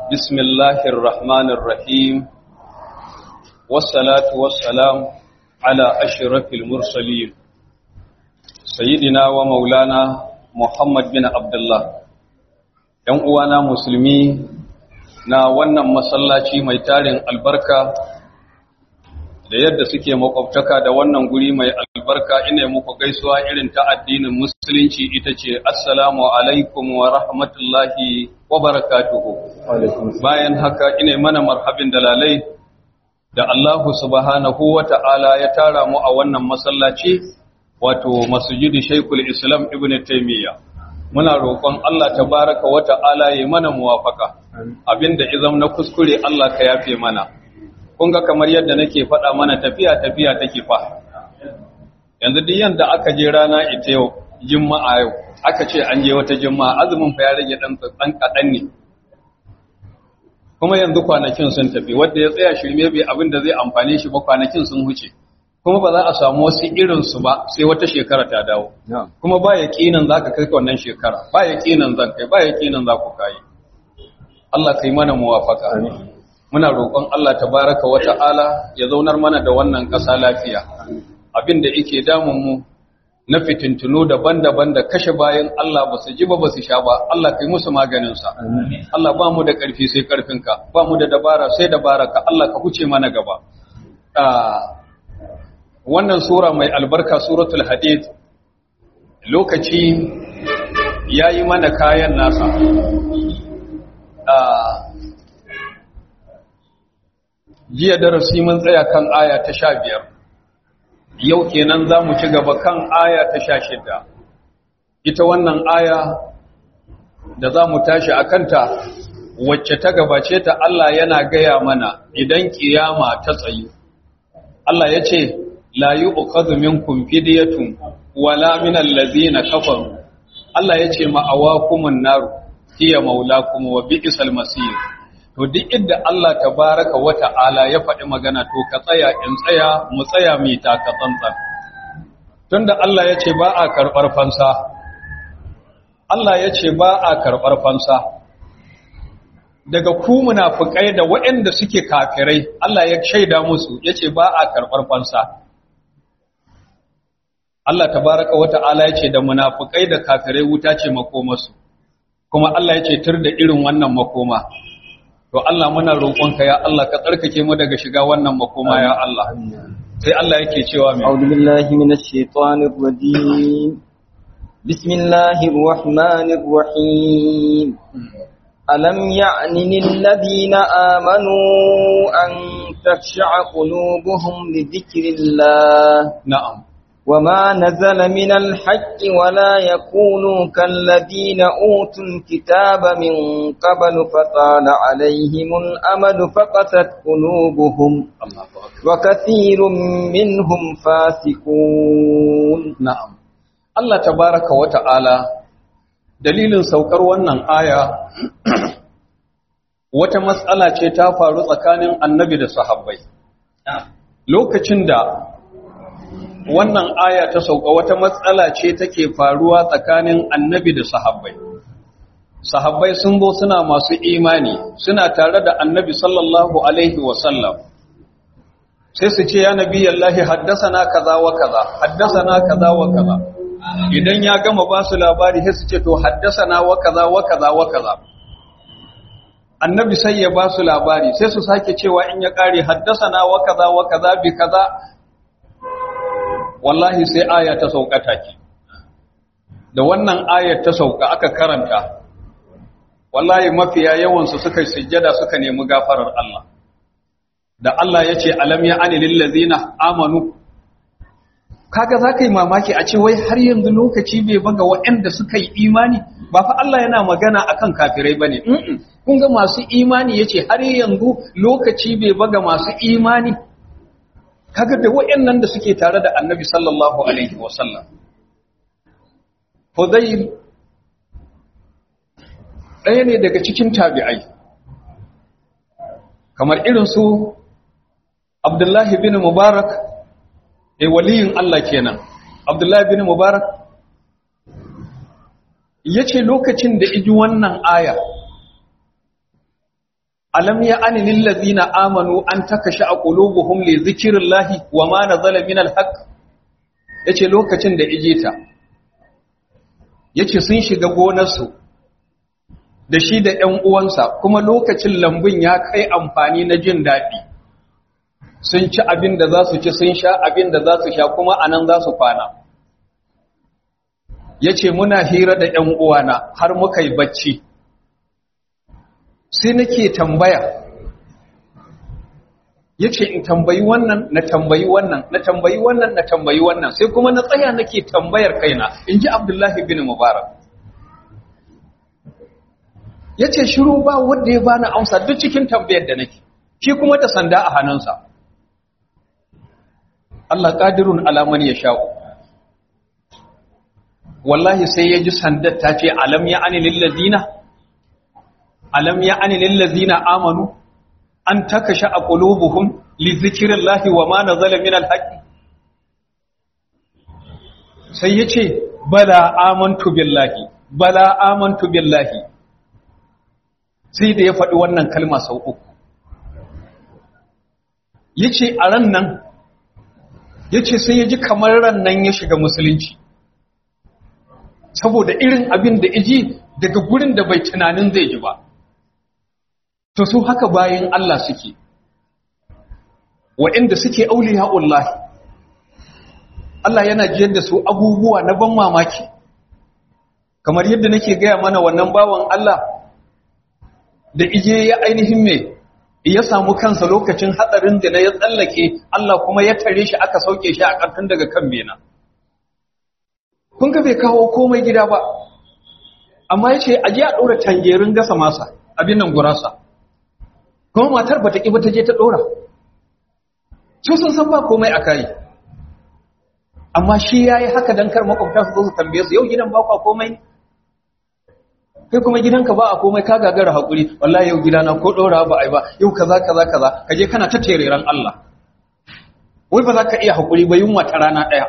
بسم الله الرحمن الرحيم والصلاة والسلام على أشرف المرسلين سيدنا ومولانا محمد بن عبد الله ‘yan uwana musulmi na wannan masallaci mai tarin albarka da yadda suke makwabtaka da wannan guri mai albarka ina muku gaisuwa irin ta addinin musulunci ita ce assalamu alaikum wa rahmatullahi wa barakatuhu bayan haka ina mana marhabin dalalai da Allahu subhanahu wa ta'ala ya tara mu a wannan masallaci wato masjidi Sheikhul Islam Ibn Taymiyyah muna roƙon Allah tabaraka wa ta'ala ya mana muwafaka abinda izam na kuskure Allah ka yafe mana kun ga kamar yadda nake faɗa mana tafiya tafiya take fa yanzu duk yanda aka je rana ita yau juma'a yau aka ce an je wata juma'a azumin fa ya rage dan dan kadan ne kuma yanzu kwanakin sun tafi wanda ya tsaya shirme bai abin da zai amfane shi ba kwanakin sun huce kuma ba za a samu wasu irin su ba sai wata shekara ta dawo kuma ba yaqinan zaka kai wannan shekara ba yaqinan zan kai ba yaqinan za ku kai Allah kai mana muwafaka amin muna roƙon Allah tabaraka wa ta'ala ya zaunar mana da wannan ƙasa lafiya abinda yake damun mu na fitintunu daban-daban da kashe bayan Allah ba su ji ba ba su sha ba Allah kai musu maganinsa Allah ba mu da ƙarfi sai ƙarfinka ba mu da dabara sai dabaraka Allah ka huce mana gaba wannan sura mai albarka suratul hadid lokaci yayi mana kayan nasa jiya darasi mun tsaya kan aya ta sha biyar yau kenan za mu ci gaba kan aya ta sha shida ita wannan aya da za mu tashi a kanta wacce ta gabace ta Allah yana gaya mana idan kiyama ta tsayu Allah ya ce la yi ukazu minkum fidiyatun wala min allazina kafaru Allah ya ce ma'awakumun naru hiya maulakum wa bi'sal masir to duk inda Allah tabaraka wa ta'ala ya faɗi magana to ka tsaya in tsaya mu tsaya mu ta ka tsantsan tunda Allah ya ce ba a karɓar fansa Allah ya ce ba a karɓar fansa daga ku munafikai da waɗanda suke kafirai Allah ya shaida musu ya ce ba a karɓar fansa Allah tabaraka wa ta'ala ya ce da munafikai da kafirai wuta ce makomarsu kuma Allah ya ce tur da irin wannan makoma to Allah muna roƙonka ya Allah ka tsarkake mu daga shiga wannan makoma ya Allah sai Allah yake cewa mai a'udhu billahi minash shaitanir rajim bismillahir rahmanir rahim alam ya'ni lil ladina amanu an takhsha'a qulubuhum li dhikrillah na'am وما نزل من الحق ولا يكونوا كالذين أوتوا الكتاب من قبل فطال عليهم الأمد فقست قلوبهم وكثير منهم فاسقون نعم الله تبارك وتعالى dalilin saukar wannan aya wata matsala ce ta faru tsakanin annabi da sahabbai lokacin da wannan aya ta sauka wata matsala ce take faruwa tsakanin annabi da sahabbai sahabbai sun zo suna masu imani suna tare da annabi sallallahu alaihi wasallam sai su ce ya nabi yallahi haddasana kaza wa kaza haddasana kaza wa kaza idan ya gama ba su labari sai su ce to haddasana wa kaza wa kaza wa kaza annabi sai ya ba su labari sai su sake cewa in ya kare haddasana wa kaza wa kaza bi kaza wallahi sai aya ta sauka take da wannan ayar ta sauka aka karanta wallahi mafiya yawansu suka yi sujjada suka nemi gafarar Allah da Allah ya ce alam ya ani lillazina amanu kaga za ka yi mamaki a ce wai har yanzu lokaci bai baga waɗanda suka yi imani ba fa Allah yana magana akan kafirai bane kun ga masu imani yace har yanzu lokaci bai baga masu imani kaga da waɗannan da suke tare da annabi sallallahu alaihi wasallam Hudayl ɗaya ne daga cikin tabi'ai kamar irin su Abdullahi bin Mubarak eh waliyin Allah kenan Abdullahi bin Mubarak yace lokacin da iji wannan aya alam ya ani lil ladina amanu an takasha qulubuhum li dhikrillahi wa ma nazala min al-haq yace lokacin da ijeta yace sun shiga gonarsu da shi da ƴan uwansa kuma lokacin lambun ya kai amfani na jin daɗi sun ci abin da za su ci sun sha abin da za su sha kuma anan za su kwana yace muna hira da ƴan uwana har muka yi bacci sai nake tambaya yace in tambayi wannan na tambayi wannan na tambayi wannan na tambayi wannan sai kuma na tsaya nake tambayar kaina inji Abdullahi bin Mubarak yace shiru ba wanda ya bani amsa duk cikin tambayar da nake shi kuma da sanda a hannunsa Allah qadirun ala man yasha'u wallahi sai ya ji sandar ta ce alam ya ani lil ladina alam ya ani lil ladina amanu an takasha qulubuhum li dhikrillahi wa ma nazala min al haqq sai yace bala amantu billahi bala amantu billahi sai da ya faɗi wannan kalma sau uku yace a ran nan yace sai ya ji kamar ran nan ya shiga musulunci saboda irin abin da iji daga gurin da bai tunanin zai ji ba to su haka bayan Allah suke wa'inda suke auliya'ullahi Allah yana jiyar da su abubuwa na ban mamaki kamar yadda nake gaya mana wannan bawan Allah da ije ya ainihin me ya samu kansa lokacin hatsarin da na ya tsallake Allah kuma ya tare shi aka sauke shi a ƙarfin daga kan bena kun ga bai kawo komai gida ba amma ya ce aje a ɗora tangerin gasa masa abin nan gurasa kuma matar ba ta ƙi ba ta je ta ɗora su sun san ba komai a kayi amma shi ya yi haka don kar makwabta su zo su tambaye su yau gidan ba kwa komai kai kuma gidanka ba a komai ka gagara haƙuri wallahi yau gidana ko ɗora ba a yi ba yau kaza kaza kaza ka je kana ta tereren Allah wai ba za ka iya haƙuri ba yunwa ta rana ɗaya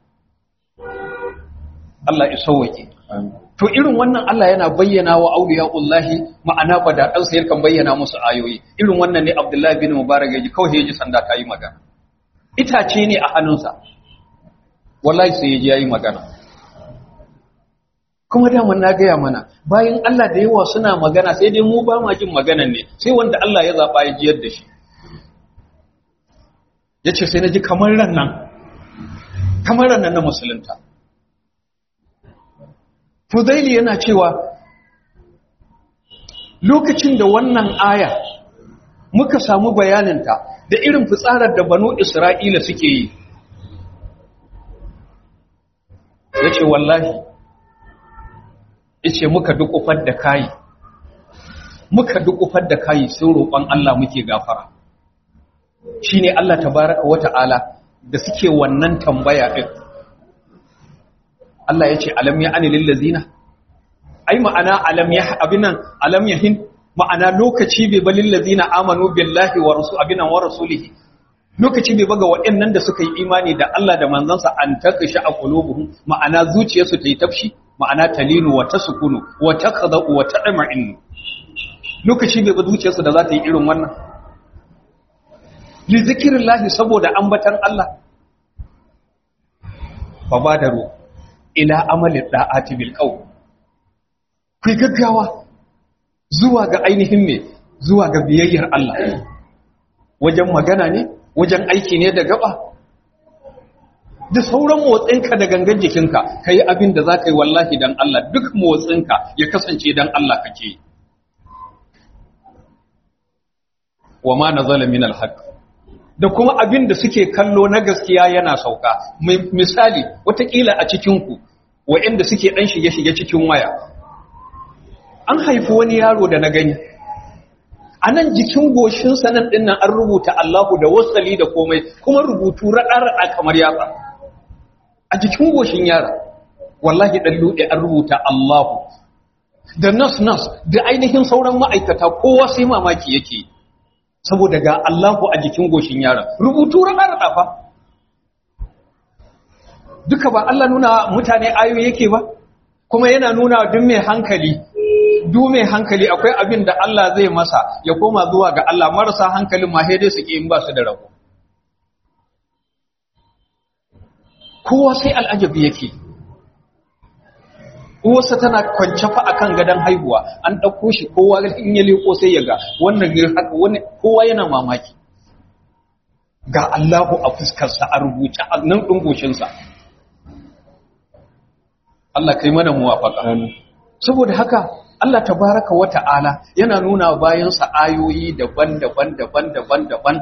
Allah ya sauwake to irin wannan Allah yana bayyana wa auliyaullahi ma'ana badadan sa yakan bayyana musu ayoyi irin wannan ne Abdullahi bin Mubarak yaji kawai yaji sanda ta yi magana itace ne a hannunsa wallahi sai yaji yayi magana kuma da mun na gaya mana bayan Allah da yawa suna magana sai dai mu ba ma jin maganan ne sai wanda Allah ya zaba ya jiyar da shi yace sai naji kamar ran nan kamar ran nan na musulunta Fudaili yana cewa lokacin da wannan aya muka samu bayaninta da irin fitsarar da banu Isra'ila suke yi. Ya ce wallahi, ya ce muka dukufar da kayi, muka dukufar da kayi sun roƙon Allah muke gafara. Shi ne Allah tabaraka wata'ala da suke wannan tambaya ɗin. Allah ya ce alam ya ani lillazina ai ma'ana alam ya abinan alam yahin ma'ana lokaci bai ba lillazina amanu billahi wa rasul abinan wa rasulihi lokaci bai ba ga waɗannan da suka yi imani da Allah da manzansa an takasha a qulubuhum ma'ana zuciyarsu ta yi tafshi ma'ana talinu wa tasukunu wa taqda'u wa tadma'in lokaci bai ba zuciyarsu da za ta yi irin wannan li zikrillahi saboda ambatan Allah fa badaru ila amalin da'ati bil qawl ku gaggawa zuwa ga ainihin me zuwa ga biyayyar Allah wajen magana ne wajen aiki ne da gaba da sauran motsinka da gangan jikinka kai abin da zaka yi wallahi dan Allah duk motsinka ya kasance dan Allah kake wa ma nazala min al da kuma abin da suke kallo na gaskiya yana sauka misali watakila a cikinku wa'inda suke ɗan shige-shige cikin waya an haifi wani yaro da na gani a nan jikin goshinsa nan ɗin nan an rubuta Allahu da wasali da komai kuma rubutu raɗa-raɗa kamar yatsa a jikin goshin yara wallahi ɗan luɗe an rubuta Allahu da nas-nas da ainihin sauran ma'aikata kowa sai mamaki yake yi saboda ga Allahu a jikin goshin yaron rubutu rana fa duka ba Allah nuna mutane ayoyi yake ba kuma yana nuna duk mai hankali du mai hankali akwai abin da Allah zai masa ya koma zuwa ga Allah marasa hankalin ma dai su in ba su da rabo kowa sai al'ajabi yake uwarsa tana kwance fa akan gadon haihuwa an ɗauko shi kowa in ya leko sai ya ga wannan ne haka wani kowa yana mamaki ga Allahu a fuskarsa a rubuce a nan ɗin goshinsa Allah kai mana muwafaka saboda haka Allah tabaraka wa ta'ala yana nuna bayansa ayoyi daban-daban daban-daban daban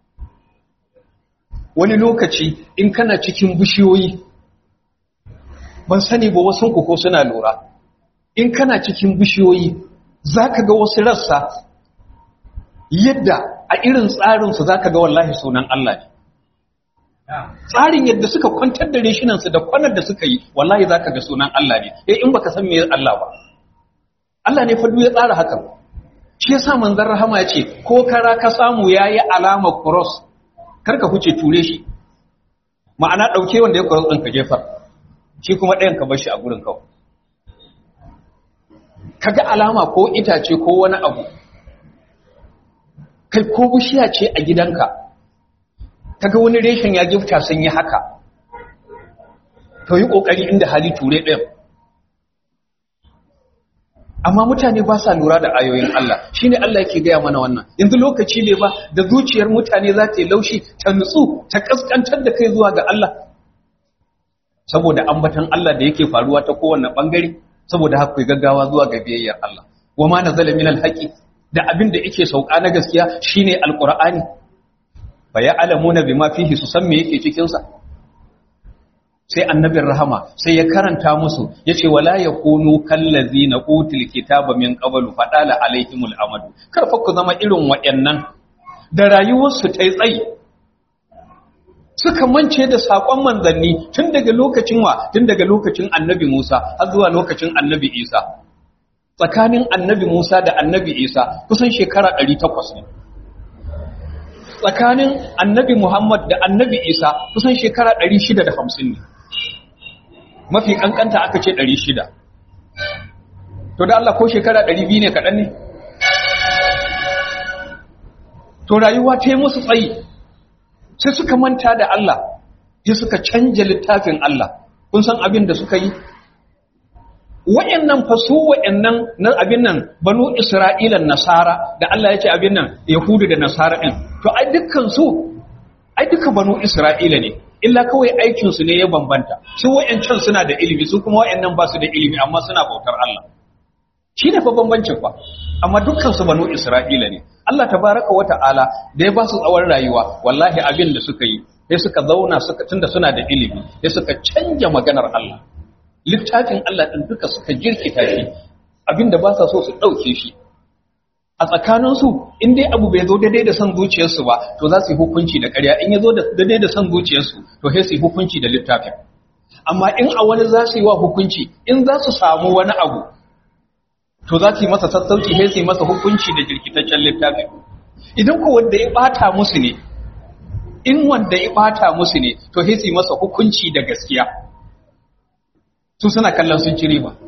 wani lokaci in kana cikin bishiyoyi ban sani ba wasu ko suna lura in kana cikin bishiyoyi zaka ga wasu rassa yadda a irin tsarinsu zaka ga wallahi sunan Allah ne tsarin yadda suka kwantar da reshinansu da kwanar da suka yi wallahi zaka ga sunan Allah ne eh in baka san me Allah ba Allah ne fa ya tsara hakan shi yasa manzon rahama ya ce ko kara ka samu yayi alama cross karka huce ture shi ma'ana dauke wanda ya cross din ka jefar shi kuma ɗayan ka bar shi a gurin kawai kaga alama ko itace ko wani abu kai ko bishiya ce a gidanka kaga wani reshen ya gifta sun yi haka to yi kokari inda hali ture ɗayan amma mutane ba sa lura da ayoyin Allah shine Allah yake gaya mana wannan yanzu lokaci ne ba da zuciyar mutane za ta yi laushi ta nutsu ta kaskantar da kai zuwa ga Allah saboda ambatan Allah da yake faruwa ta kowanne bangare saboda haka gaggawa zuwa ga biyayyar Allah wa ma nazala min alhaqi da abin da yake sauka na gaskiya shine alqur'ani fa ya'lamuna bima fihi su san me yake cikin sa sai annabin rahama sai ya karanta musu yace wala yakunu kallazina utul kitaba min qablu fadala alaihimul amadu kar fa ku zama irin waɗannan da rayuwarsu ta yi tsayi suka mance da saƙon manzanni tun daga lokacin wa tun daga lokacin annabi Musa har zuwa lokacin annabi Isa tsakanin annabi Musa da annabi Isa kusan shekara 800 ne tsakanin annabi Muhammad da annabi Isa kusan shekara 650 ne mafi kankanta aka ce 600 to da Allah ko shekara 200 ne kaɗan ne to rayuwa ta yi musu tsayi sai suka manta da Allah sai suka canja littafin Allah kun san abin da suka yi wayannan fa su wayannan na abin nan banu isra'ilan nasara da Allah ya ce abin nan yahudu da nasara din to ai dukkan su ai duka banu isra'ila ne illa kawai aikin su ne ya bambanta su wayancan suna da ilimi su kuma wayannan ba su da ilimi amma suna bautar Allah shi ne fa bambancin fa amma dukkan su banu isra'ila ne Allah tabaraka wa ta'ala da ya ba su tsawon rayuwa wallahi abin da suka yi sai suka zauna suka tunda suna da ilimi sai suka canja maganar Allah littafin Allah din duka suka jirkita shi abin da ba sa so su dauke shi a tsakanin su in dai abu bai zo daidai da son zuciyarsu ba to za su yi hukunci da ƙarya in ya zo daidai da son zuciyarsu to sai su yi hukunci da littafin amma in a wani za su yi wa hukunci in za su samu wani abu to za su yi masa sassauci sai su yi masa hukunci da jirkitaccen littafi idan ku wanda ya bata musu ne in wanda ya bata musu ne to sai su yi masa hukunci da gaskiya su suna kallon sun ci riba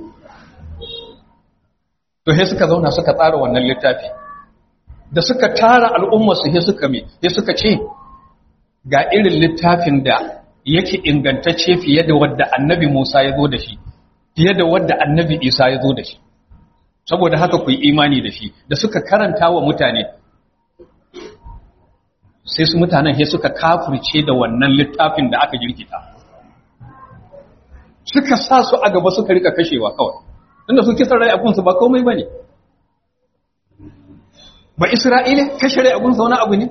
to sai suka zauna suka tsara wannan littafi da suka tara al'ummar su sai suka me sai suka ce ga irin littafin da yake ingantacce fiye da wadda annabi Musa ya zo da shi fiye da wadda annabi Isa ya zo da shi saboda haka ku yi imani da shi da suka karanta wa mutane sai su mutanen sai suka kafirce da wannan littafin da aka jirkita suka sa su a gaba suka rika kashewa kawai inda su kisan rai abunsu ba komai ba ne ba isra'ila kashe rai abunsa wani abu ne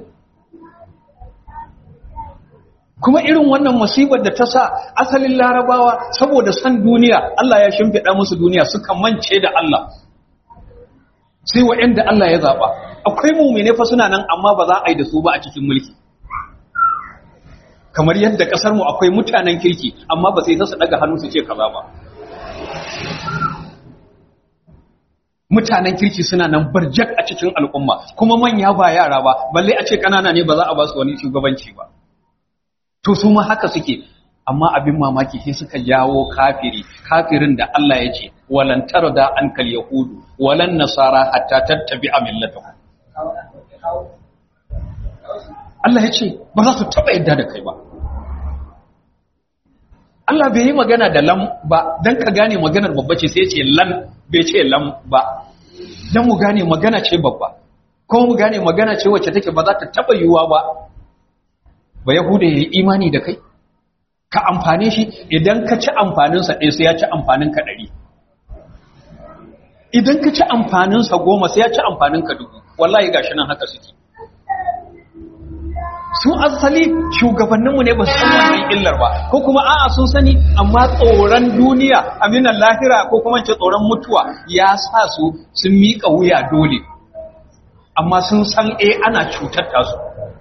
kuma irin wannan musibar da ta sa asalin larabawa saboda san duniya Allah ya shimfiɗa musu duniya suka mance da Allah sai wa'anda Allah ya zaɓa akwai mumine fa suna nan amma ba za a yi da su ba a cikin mulki kamar yadda ƙasar mu akwai mutanen kirki amma ba sai su daga hannu su ce kaza ba mutanen kirki suna nan barjak a cikin al'umma kuma manya ba yara ba balle a ce kanana ne ba za a ba su wani shugabanci ba to su ma haka suke amma abin mamaki sai suka jawo kafiri kafirin da Allah ya ce walan tarda ankal yahudu walan nasara hatta tattabi'a millatahum Allah ya ce ba za su taba yadda da kai ba Allah bai yi magana da lam ba dan ka gane maganar babba ce sai ya ce lan bai ce lam ba dan mu gane magana ce babba kuma mu gane magana ce wacce take ba za ta taba yiwuwa ba ba yahuda ya yi imani da kai ka amfane shi idan ka ci amfaninsa ɗaya sai ya ci amfaninka ɗari idan ka ci amfaninsa goma sai ya ci amfaninka dubu wallahi gashi nan haka suke su asali shugabanninmu ne ba su san wannan illar ba ko kuma a'a sun sani amma tsoron duniya aminan lahira ko kuma ce tsoron mutuwa ya sa su sun miƙa wuya dole amma sun san eh ana cutar tasu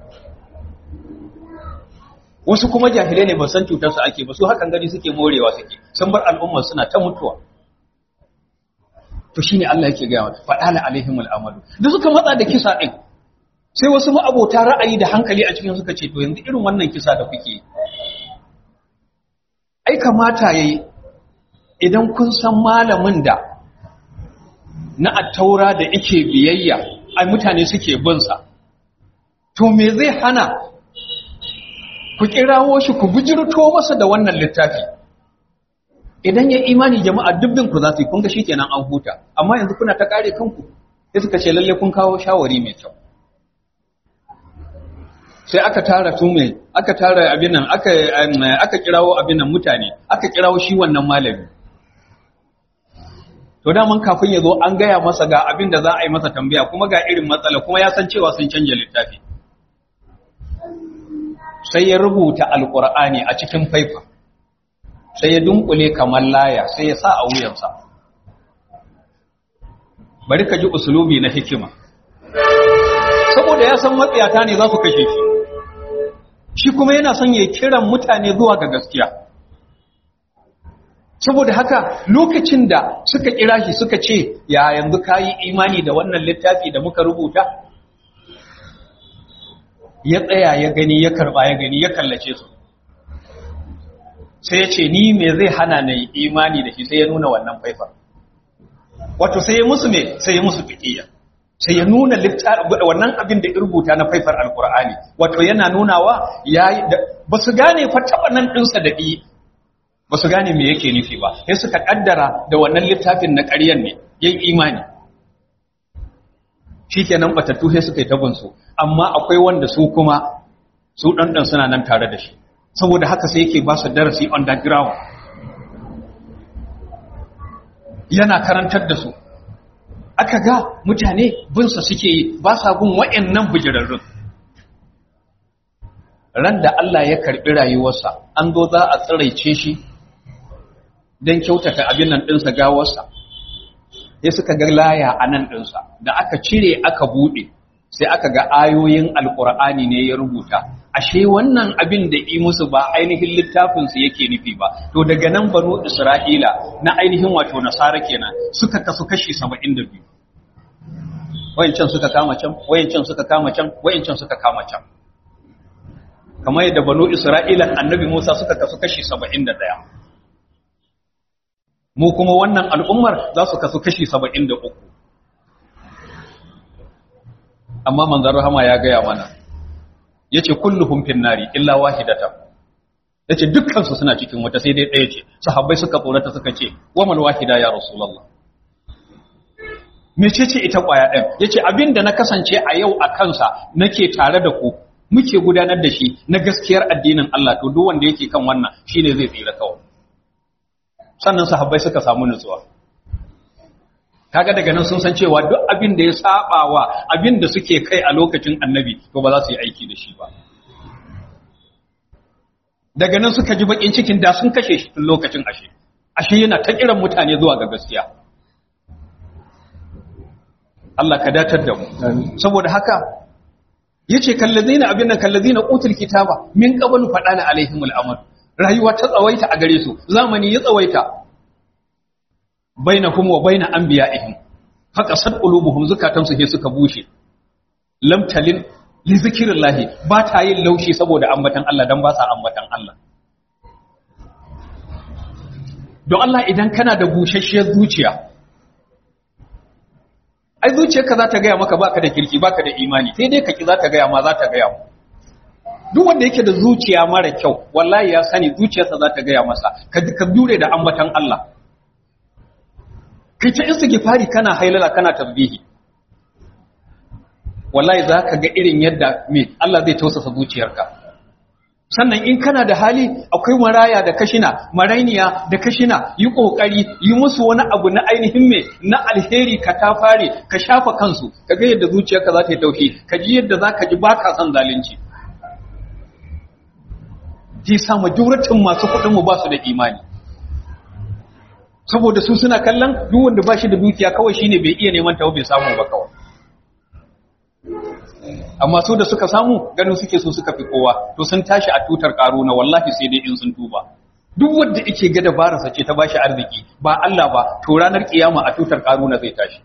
wasu kuma jahilai ne ba san cutar su ake ba su hakan gani suke morewa suke sun bar al'umma suna ta mutuwa to shine Allah yake gaya wa fadala alaihimul amalu da suka matsa da kisa din sai wasu ma'abota ra'ayi da hankali a cikin suka ce to yanzu irin wannan kisa da kuke ai kamata yayi idan kun san malamin da na attaura da yake biyayya ai mutane suke bin sa to me zai hana ku kirawo shi ku bujirto masa da wannan littafi idan ya imani jama'a dubbin ku za su yi kun ga shikenan an huta amma yanzu kuna ta kare kanku sai suka ce lalle kun kawo shawari mai kyau sai aka tara tume aka tara abin nan aka aka kirawo abin nan mutane aka kirawo shi wannan malami to da mun kafin ya zo an gaya masa ga abin da za a yi masa tambaya kuma ga irin matsala kuma ya san cewa sun canja littafi sai ya rubuta alkur'ani a cikin faifa sai ya dunkule kamar laya sai ya sa a wuyansa bari ka ji usulubi na hikima saboda ya san matsayata ne za su kashe shi shi kuma yana son ya kiran mutane zuwa ga gaskiya saboda haka lokacin da suka kira shi suka ce ya yanzu ka yi imani da wannan littafi da muka rubuta ya tsaya ya gani ya karba ya gani ya kallace su sai ya ce ni me zai hana na yi imani da shi sai ya nuna wannan faifar wato sai ya musu me sai ya musu fiƙiyya sai ya nuna wannan abin da rubuta na faifar alkur'ani wato yana nunawa ya ba su gane fa taɓa nan ɗinsa da ɗi ba su gane me yake nufi ba sai suka ƙaddara da wannan littafin na ƙaryan ne yin imani shi kenan batattu sai suka yi tabinsu amma akwai wanda su kuma su ɗanɗan suna nan tare da shi saboda haka sai yake ba su darasi underground yana karantar da su aka ga mutane binsa suke yi ba sa bin wa'annan bijirarrun ran da Allah ya karɓi rayuwarsa an zo za a tsiraice shi don kyautata abin nan ɗinsa gawarsa sai suka ga laya a nan ɗinsa da aka cire aka buɗe sai aka ga ayoyin alƙur'ani ne ya rubuta ashe wannan abin da yi musu ba ainihin littafinsu yake nufi ba to daga nan banu isra'ila na ainihin wato nasara kenan suka kasu kashi saba'in da biyu wayancan suka kama can wayancan suka kama can wayancan suka kama can kamar yadda banu isra'ila annabi musa suka kasu kashi saba'in da ɗaya mu kuma wannan al'ummar za su kasu kashi saba'in da uku amma manzan rahama ya gaya mana ya ce kulluhun finnari illa wahidata ya ce dukkansu suna cikin wata sai dai ɗaya ce sahabbai suka tsorata suka ce waman wahida ya rasulallah mece ce ita ƙwaya ɗin ya ce abin da na kasance a yau a kansa nake tare da ku muke gudanar da shi na gaskiyar addinin Allah to duk wanda yake kan wannan shine zai tsira kawai sannan sahabbai suka samu nutsuwa kaga daga nan sun san cewa duk abin da ya saba wa abin da suke kai a lokacin annabi to ba za su yi aiki da shi ba daga nan suka ji bakin cikin da sun kashe shi tun lokacin ashe ashe yana ta kiran mutane zuwa ga gaskiya Allah ka datar da mu saboda haka yace kallazina abin nan kallazina utul kitaba min qablu fadana alaihimul amr rayuwa ta tsawaita a gare su zamani ya tsawaita bainahum wa baina anbiya'ihim faqasat qulubuhum zukatan su he suka bushe lam talin li zikrillah ba ta yin laushi saboda ambatan Allah dan ba sa ambatan Allah don Allah idan kana da bushashiyar zuciya ai zuciyarka za ta gaya maka baka da kirki baka da imani sai dai kaki za ta gaya ma za ta gaya mu duk wanda yake da zuciya mara kyau wallahi ya sani zuciyarsa za ta gaya masa ka ka dure da ambatan Allah kai ta istighfari kana hailala kana tasbihi wallahi za ka ga irin yadda me Allah zai tausasa zuciyarka sannan in kana da hali akwai maraya da kashina marainiya da kashina yi kokari yi musu wani abu na ainihin me na alheri ka ta fare ka shafa kansu ka ga yadda zuciyarka za ta yi tauhi ka ji yadda za ka ji ba ka son zalunci ji sa majoritin masu kuɗin mu ba su da imani saboda su suna kallon duk wanda ba shi da dukiya kawai shine bai iya neman tawo bai samu ba kawai amma su da suka samu ganin suke so suka fi kowa to sun tashi a tutar karuna wallahi sai dai in sun tuba duk wanda yake ga dabararsa ce ta bashi arziki ba Allah ba to ranar kiyama a tutar karuna zai tashi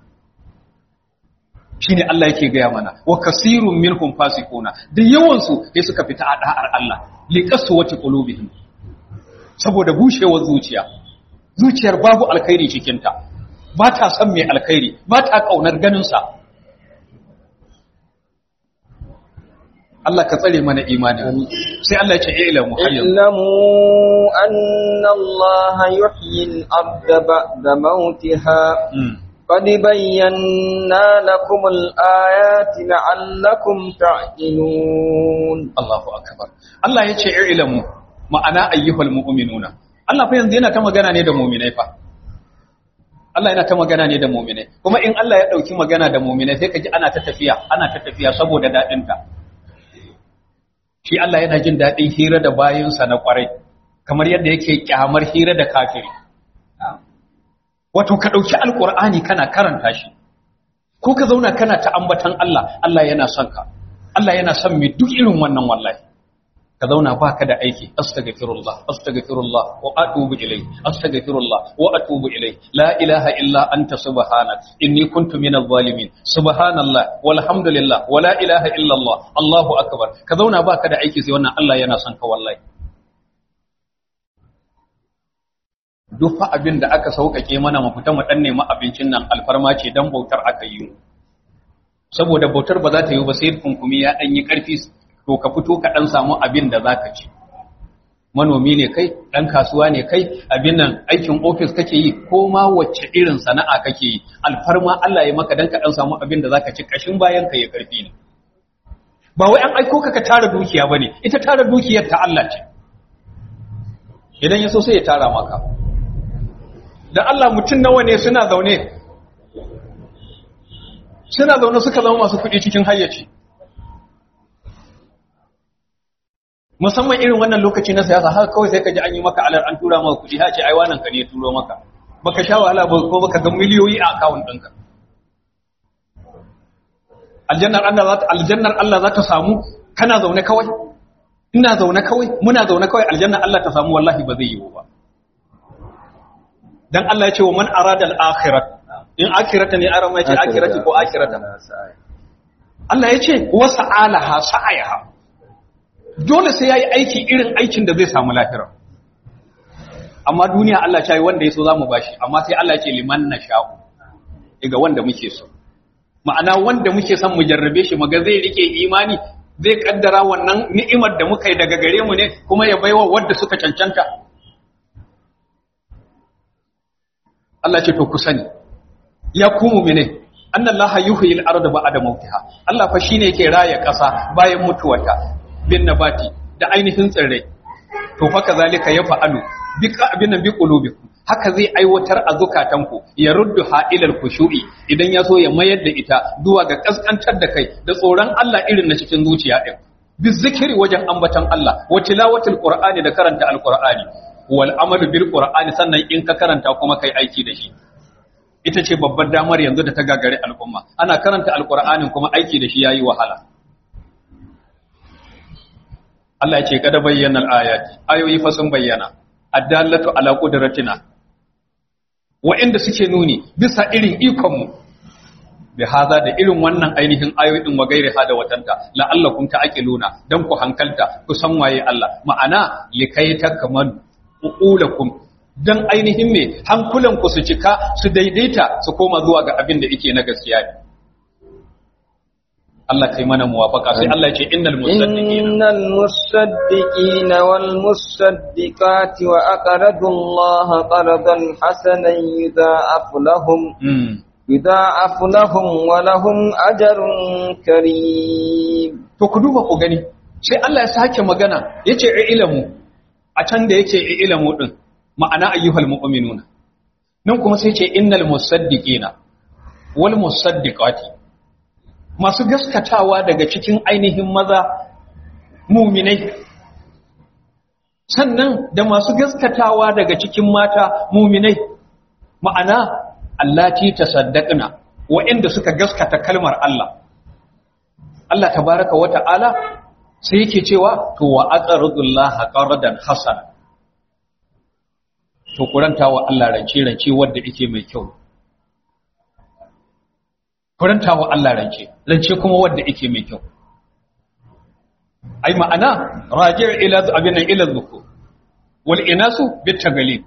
shine Allah yake gaya mana wa kasirun minhum fasiquna da yawan su sai suka fita a da'ar Allah liqasu wati qulubihim saboda bushewar zuciya zuciyar babu alkhairi cikin ta ba ta son mai alkhairi ba ta kaunar ganin sa Allah ka tsare mana imanin sai Allah ya ce ilamu hayyan اعلموا أن الله يحيي الأرض بعد موتها قد بينا لكم الآيات لعلكم تعقلون Allahu akbar Allah ya ce ilamu ma'ana ayyuhal mu'minuna Allah fa yanzu yana ta magana ne da mu'minai fa Allah yana ta magana ne da mu'minai kuma in Allah ya dauki magana da mu'minai sai kaji ana ta tafiya ana ta tafiya saboda dadin ta shi Allah yana jin dadin hira da bayinsa na kwarai kamar yadda yake kyamar hira da kafiri wato ka dauki alqur'ani kana karanta shi ko ka zauna kana ta ambatan Allah Allah yana son ka Allah yana son mai duk irin wannan wallahi ka zauna baka da aiki astaghfirullah astaghfirullah wa atubu ilayhi astaghfirullah wa atubu ilayhi la ilaha illa anta subhanak inni kuntu minadh zalimin subhanallah walhamdulillah wa la ilaha illa allah allahu akbar ka zauna baka da aiki sai wannan Allah yana son ka wallahi duk fa abin da aka sauƙaƙe mana mu fita mu dan nemi abincin nan alfarma ce dan bautar aka yi mu saboda bautar ba za ta yi ba sai kunkumi ya ɗan yi ƙarfi to ka fito ka ɗan samu abin da za ka ci manomi ne kai ɗan kasuwa ne kai abin nan aikin ofis kake yi ko ma wacce irin sana'a kake yi alfarma Allah ya maka dan ka ɗan samu abin da za ka ci ƙashin bayan ka ya ƙarfi ne ba wai an aiko ka ka tara dukiya ba ne ita tara dukiyar ta Allah ce idan ya so sai ya tara maka da Allah mutum nawa ne suna zaune suna zaune suka zama masu kuɗi cikin hayyaci musamman irin wannan lokaci na siyasa haka kawai sai ka ji an yi maka alar an tura maka kuɗi ha ce ai wannan ka ne turo maka baka sha wahala ba ko baka ga miliyoyi a akawun ɗinka aljannar Allah za ta aljannar Allah za ta samu kana zaune kawai ina zaune kawai muna zaune kawai aljannar Allah ta samu wallahi ba zai yiwu ba dan Allah ya ce wa man arada al-akhirat in akirata ne arama ya ce akirati ko akirata Allah ya ce wasa alaha sa'ayaha dole sai yayi aiki irin aikin da zai samu lahira amma duniya Allah ya yi wanda yaso zamu bashi amma sai Allah ya ce liman nasha'u daga wanda muke so ma'ana wanda muke son mu jarrabe shi maga zai rike imani zai kaddara wannan ni'imar da muka yi daga gare mu ne kuma ya baiwa wanda suka cancanta Allah ce to ku sani ya ku mu'mine annallaha yuhyil arda ba'da mautiha Allah fa shine yake raya ƙasa bayan mutuwarta bin nabati da ainihin tsirrai to fa kazalika yafa'alu bi abin bi qulubikum haka zai aiwatar a zukatanku ya ruddu ha'ilal khushu'i idan ya so ya mayar da ita zuwa ga kaskantar da kai da tsoron Allah irin na cikin zuciya din bi zikiri wajen ambatan Allah wa tilawatil qur'ani da karanta alqur'ani wal amalu bil qur'ani sannan in ka karanta kuma kai aiki da shi ita ce babbar damar yanzu da ta gagare al'umma ana karanta alqur'anin kuma aiki da shi yayi wahala Allah ya ce kada bayyana al-ayati ayoyi fa sun bayyana addallatu ala qudratina wa'inda suke nuni bisa irin ikon mu bi haza da irin wannan ainihin ayoyin wa gairi hada watanta la'allakum ta'qiluna dan ku hankalta ku san waye Allah ma'ana likai takmalu uqulakum dan ainihin me hankulan ku su cika su daidaita su koma zuwa ga abin da yake na gaskiya ne Allah kai mana muwafaka sai Allah ya ce innal musaddiqina innal musaddiqina wal musaddiqati wa aqradu Allah qardan hasanan yudha'afu lahum yudha'afu lahum wa lahum ajrun karim to ku duba ku gani sai Allah ya sake magana yace ilamu a can da yake ilamu din ma'ana ayyuhal mu'minuna nan kuma sai ce innal musaddiqina wal musaddiqati masu gaskatawa daga cikin ainihin maza muminai sannan da masu gaskatawa daga cikin mata muminai ma'ana allati tasaddaqna wa'inda suka gaskata kalmar Allah Allah tabaraka wa ta'ala sai yake cewa to wa aqradullaha qardan hasana to kuranta wa Allah rance rance wanda yake mai kyau kuranta wa Allah rance rance kuma wanda yake mai kyau ai ma'ana raji' ila abin ila dhukur wal inasu bit tagalib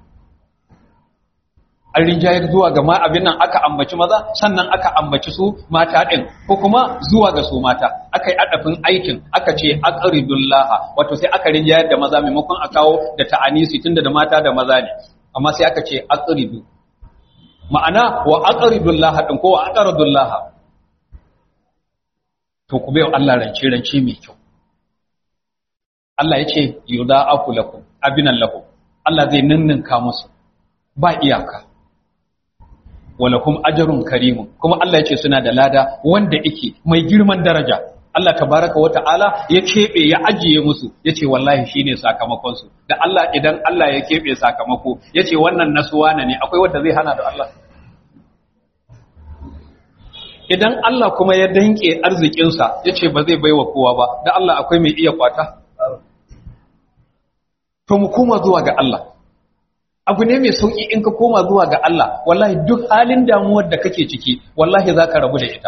an rinjayar zuwa ga ma abin nan aka ambaci maza sannan aka ambaci su mata ɗin ko kuma zuwa ga su mata aka yi adafin aikin aka ce aqridullaha wato sai aka rinjayar da maza maimakon a kawo da ta'anisi tunda da mata da maza ne amma sai aka ce aqridu ma'ana wa aqridullaha din ko wa aqridullaha to ku bayo Allah rance rance mai kyau Allah ya ce yudha'afu lakum abinan lakum Allah zai ninninka musu ba iyaka walakum ajrun karimun kuma Allah yace suna da lada wanda yake mai girman daraja Allah tabaraka wa ta'ala ya kebe ya ajiye musu yace wallahi shine sakamakon su da Allah idan Allah ya kebe sakamako yace wannan nasuwana ne akwai wanda zai hana da Allah idan Allah kuma ya danke arzikin sa yace ba zai baiwa kowa ba da Allah akwai mai iya kwata to mu koma zuwa ga Allah abu ne mai sauki in ka koma zuwa ga Allah wallahi duk halin damuwar da kake ciki wallahi za ka rabu da ita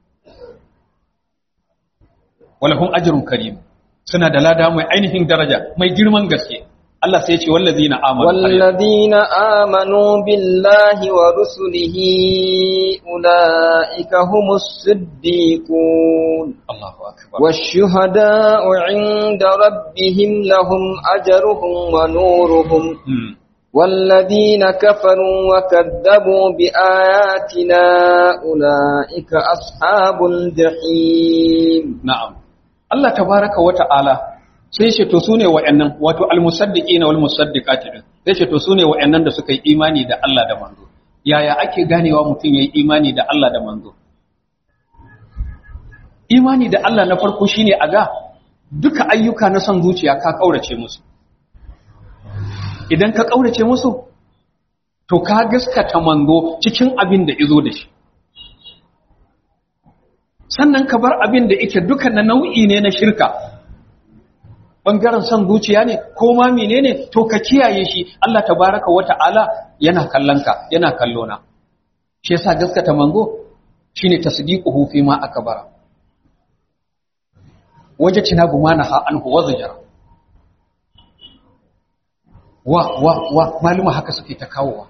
walahum ajrun karim suna da lada mai ainihin daraja mai girman gaske Allah sai ya ce wallazina amanu wallazina amanu billahi wa rusulihi ulaika humus siddiqun Allahu akbar والشهداء عند ربهم لهم أجرهم ونورهم Hmm. والذين كفروا وكذبوا بآياتنا أولئك أصحاب الجحيم na'am Allah tabaraka wa ta'ala sai ce to sune wa'annan wato almusaddiqina wal musaddiqati din sai ce to sune wa'annan da suka yi imani da Allah da manzo yaya ake ganewa mutum yayi imani da Allah da manzo imani da Allah na farko shine a ga duka ayyuka na son zuciya ka kaurace musu idan ka kaurace musu to ka gaskata manzo cikin abin da izo da shi sannan ka bar abin da yake duka na nau'i ne na shirka bangaren son zuciya ne ko ma menene to ka kiyaye shi Allah tabaraka wa ta'ala yana kallon ka yana kallo na shi yasa gaskata manzo shine tasdiquhu fi ma akbara waje tina gumana ha anhu wa zajara wa wa wa maluma haka suke ta kawowa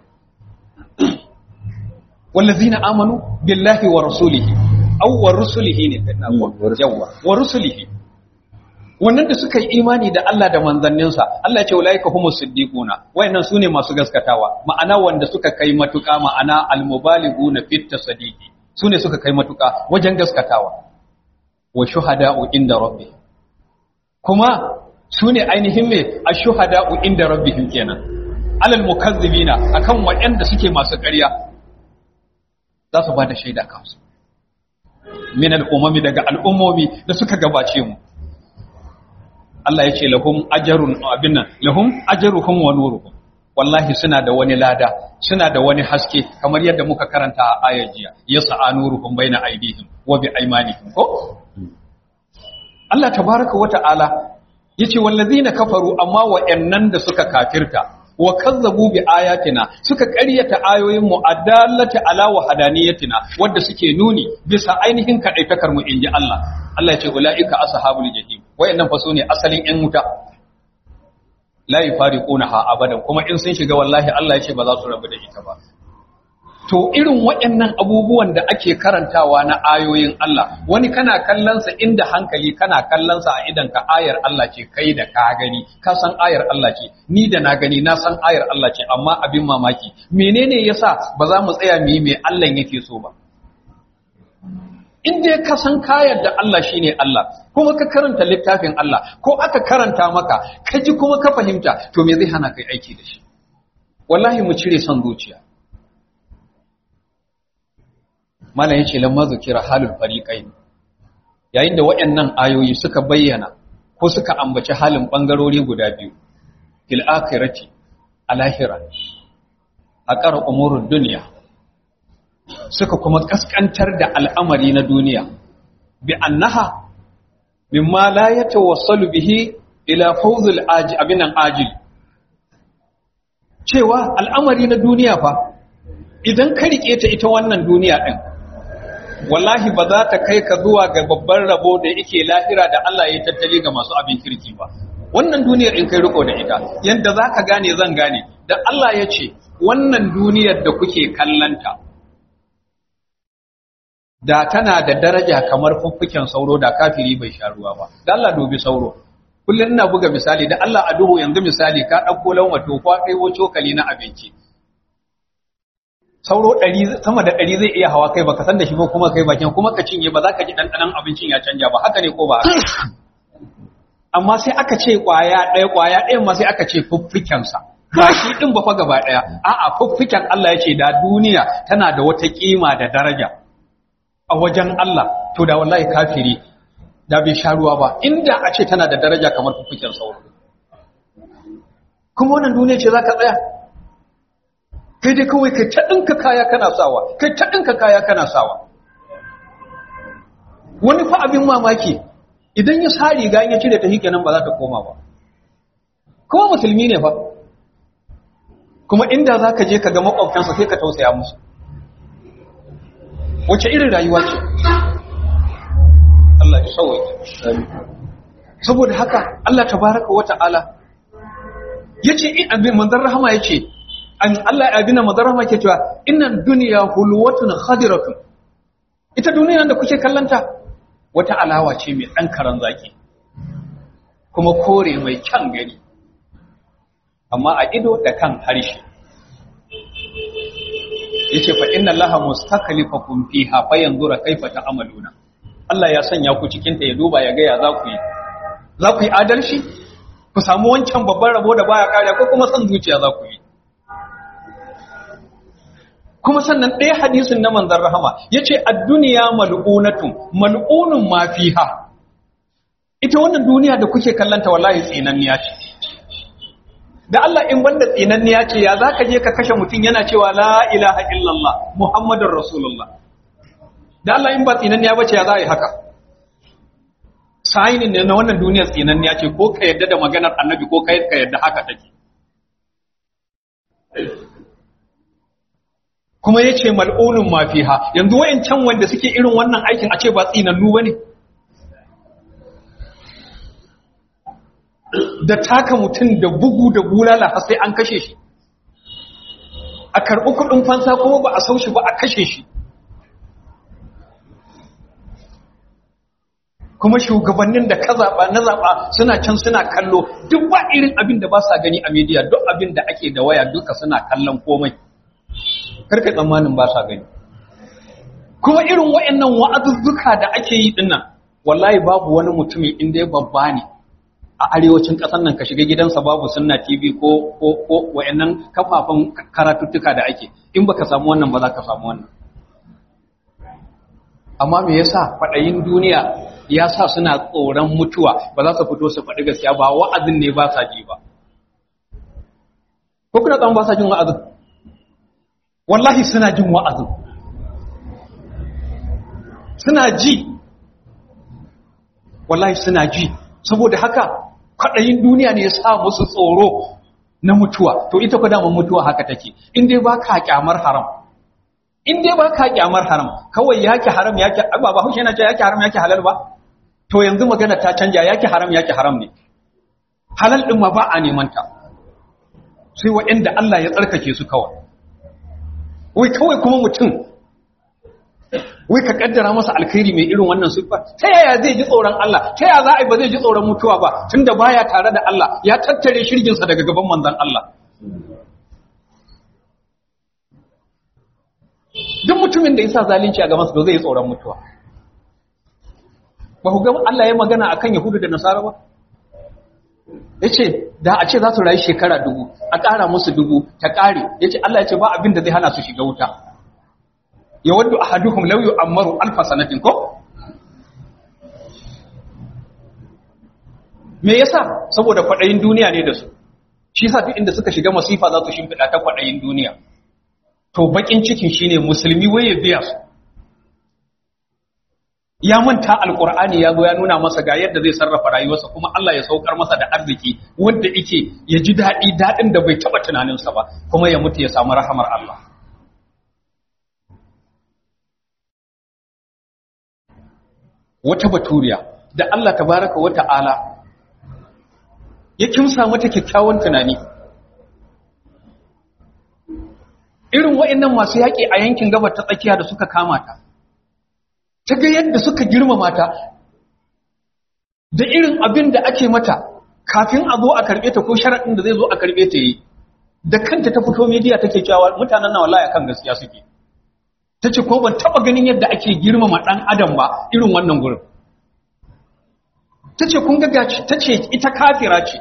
wallazina amanu billahi wa rasulihi aw wa rusulihi ne na yawa wa rusulihi wannan da suka yi imani da Allah da manzanninsa Allah ya ce ulaika humus siddiquna wayannan sune masu gaskatawa ma'ana wanda suka kai matuka ma'ana almubalighuna fit tasdiqi sune suka kai matuka wajen gaskatawa wa shuhada'u inda rabbi kuma sune ainihin me ashuhada'u inda rabbihim kenan alal mukazzibina akan wayanda suke masu ƙarya za su ba da shaida kansu min al'umami daga al'ummomi da suka gabace mu Allah ya ce lahum ajarun abin nan lahum ajaruhum wa nuruhum wallahi suna da wani lada suna da wani haske kamar yadda muka karanta a ayar jiya yas'a nuruhum baina aydihim wa bi aymanihim ko Allah tabaraka wa ta'ala yace wallazina kafaru amma wa'annan da suka kafirta wa kazzabu bi ayatina suka ƙaryata ayoyin mu adallata ala wahadaniyatina wanda suke nuni bisa ainihin kadaitakar mu inji Allah Allah ya ce ulaika ashabul jahim wayannan fa sune asalin yan wuta la yufariqunaha abadan kuma in sun shiga wallahi Allah ya ce ba za su rabu da ita ba to irin waɗannan abubuwan da ake karantawa na ayoyin Allah wani kana kallonsa inda hankali kana kallonsa a idan ka ayar Allah ce kai da ka gani ka san ayar Allah ce ni da na gani na san ayar Allah ce amma abin mamaki menene yasa ba za mu tsaya mu yi me Allah yake so ba in dai ka san kayar da Allah shine Allah kuma ka karanta littafin Allah ko aka karanta maka ka ji kuma ka fahimta to me zai hana kai aiki da shi wallahi mu cire son zuciya mana yace lamma zukira halul fariqain yayin da waɗannan ayoyi suka bayyana ko suka ambaci halin bangarori guda biyu fil akhirati alahira aqara umurud dunya suka kuma kaskantar da al'amari na duniya bi annaha mimma la yatawassalu bihi ila fawzul aji abinan ajil cewa al'amari na duniya fa idan ka rike ta ita wannan duniya din wallahi ba za ta kai ka zuwa ga babban rabo da yake lahira da Allah ya tattali ga masu abin kirki ba wannan duniyar in kai riko da ita yanda za ka gane zan gane da Allah ya ce wannan duniyar da kuke kallanta da tana da daraja kamar fuffuken sauro da kafiri bai sha ruwa ba da Allah dubi sauro kullum ina buga misali da Allah a duhu yanzu misali ka ɗauko lauma to kwa ɗaiwo cokali na abinci sauro ɗari sama da ɗari zai iya hawa kai baka san da shi ba kuma kai bakin kuma ka cinye ba za ka ji ɗanɗanon abincin ya canja ba haka ne ko ba amma sai aka ce ƙwaya ɗaya ƙwaya ɗayan ma sai aka ce fuffukensa ba shi ɗin ba fa gaba ɗaya a'a fuffuken Allah ya ce da duniya tana da wata ƙima da daraja a wajen Allah to da wallahi kafiri da bai sha ruwa ba inda a ce tana da daraja kamar fuffuken sauro kuma wannan duniya ce za ka tsaya kai dai kawai kai ta ɗinka kaya kana sawa kai ta ɗinka kaya kana sawa wani fa abin mamaki idan ya sa riga ya cire ta hike nan ba za ta koma ba kuma musulmi ne fa kuma inda za ka je ka ga makwabtansa sai ka tausaya musu wace irin rayuwa ce Allah ya sauwaje saboda haka Allah tabaraka wa ta'ala yace in abin manzon rahama yace an Allah ya abina manzon rahama yake cewa innan dunya hulwatun khadiratun ita duniya da kuke kallanta wata alawa ce mai dan karan zaki kuma kore mai kyan gani amma a ido da kan harshe yace fa inna allaha mustaklifakum fiha fayanzura kaifa ta'maluna Allah ya sanya ku cikin ta ya duba ya ga ya za ku yi za ku yi adalci ku samu wancan babban rabo da baya kare ko kuma san zuciya za ku yi kuma sannan ɗaya hadisin na manzon rahama yace ad-dunya mal'unatun mal'unun ma fiha ita wannan duniya da kuke kallanta wallahi tsinanniya ce da Allah in banda tsinanniya ce ya za ka je ka kashe mutum yana cewa la ilaha illallah muhammadun rasulullah da Allah in ba tsinanniya ba ce ya za a yi haka sayinin ne na wannan duniyar tsinanniya ce ko ka yadda da maganar annabi ko ka yadda haka take kuma ya ce mal'unin mafiha yanzu wayancan wanda suke irin wannan aikin a ce ba tsinannu ba ne da taka mutum da bugu da bulala har sai an kashe shi a karɓi kuɗin fansa kuma ba a sau shi ba a kashe shi kuma shugabannin da ka zaɓa na zaɓa suna can suna kallo duk ba irin abin da ba sa gani a media duk abin da ake da waya duka suna kallon komai karka tsammanin ba sa gani kuma irin wayannan wa'azuzzuka da ake yi dinnan wallahi babu wani mutumi inda ya babba ne a arewacin ƙasar nan ka shiga gidansa babu sunna tv ko ko ko wayannan kafafan karatuttuka da ake in baka samu wannan ba za ka samu wannan amma me yasa faɗayin duniya ya sa suna tsoron mutuwa ba za su fito su faɗi gaskiya ba wa'azin ne ba sa ji ba ko kuna tsaron ba sa jin wa'azin wallahi suna jin wa'azin suna ji wallahi suna ji saboda haka kwaɗayin duniya ne ya sa musu tsoro na mutuwa to ita ku damar mutuwa haka take in dai ba ka kyamar haram in dai ba ka kyamar haram kawai yake haram yake ba ba hushe yana ce yake haram yake halal ba to yanzu magana ta canja yake haram yake haram ne halal din ma ba a neman ta sai waɗanda Allah ya tsarkake su kawai wai kawai kuma mutum wai ka kaddara masa alkhairi mai irin wannan siffa ta yaya zai ji tsoron Allah ta yaya za a yi ba zai ji tsoron mutuwa ba tunda baya tare da Allah ya tattare shirginsa daga gaban manzon Allah duk mutumin da yasa zalunci a gaban sa zai yi tsoron mutuwa ba ku ga Allah ya magana akan Yahudu da Nasara ba yace da a ce za su rayu shekara dubu a ƙara musu dubu ta ƙare yace Allah ya ce ba abin da zai hana su shiga wuta ya waddu ahaduhum law yu'ammaru alf sanatin ko me yasa saboda kwadayin duniya ne da su shi yasa duk inda suka shiga masifa za su shimfida ta kwadayin duniya to bakin cikin shine musulmi waye biya su ya manta alqur'ani ya zo ya nuna masa ga yadda zai sarrafa rayuwarsa kuma Allah ya saukar masa da arziki wanda yake ya ji dadi dadin da bai taba tunaninsa ba kuma ya mutu ya samu rahamar Allah wata baturiya da Allah tabaraka wa ta'ala ya kimsa mata kyakkyawan tunani irin wa'annan masu yaƙi a yankin gabar ta tsakiya da suka kama ta ta ga yadda suka girmama ta da irin abin da ake mata kafin a zo a karɓe ta ko sharaɗin da zai zo a karɓe ta yi da kanta ta fito mediya take cewa mutanen na wallahi kan gaskiya suke ta ce ko ban taɓa ganin yadda ake girmama ɗan adam ba irin wannan gurin ta ce kun ga ta ce ita kafira ce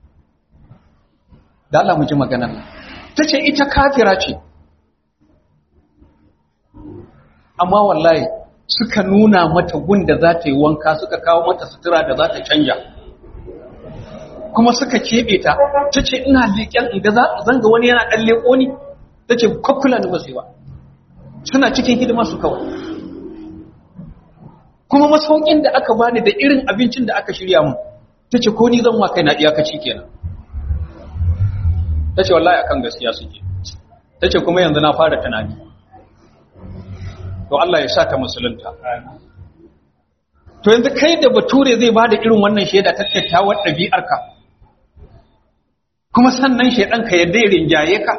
da Allah mu ji maganar ta ce ita kafira ce amma wallahi suka nuna mata gun da za ta yi wanka suka kawo mata sutura da za ta canja kuma suka keɓe ta ta ce ina leƙen inda zanga wani yana ɗan leƙo ni ta ce kwakwula ni ba sai ba suna cikin hidima su kawai kuma masaukin da aka bani da irin abincin da aka shirya mu ta ce ko ni zan wa kaina iyakaci kenan ta ce wallahi akan gaskiya suke ta ce kuma yanzu na fara tunani to Allah ya sa ta musulunta to yanzu kai da bature zai ba da irin wannan shaida ta kyakkyawar ɗabi'arka kuma sannan shaidan ka yadda ya rinjaye ka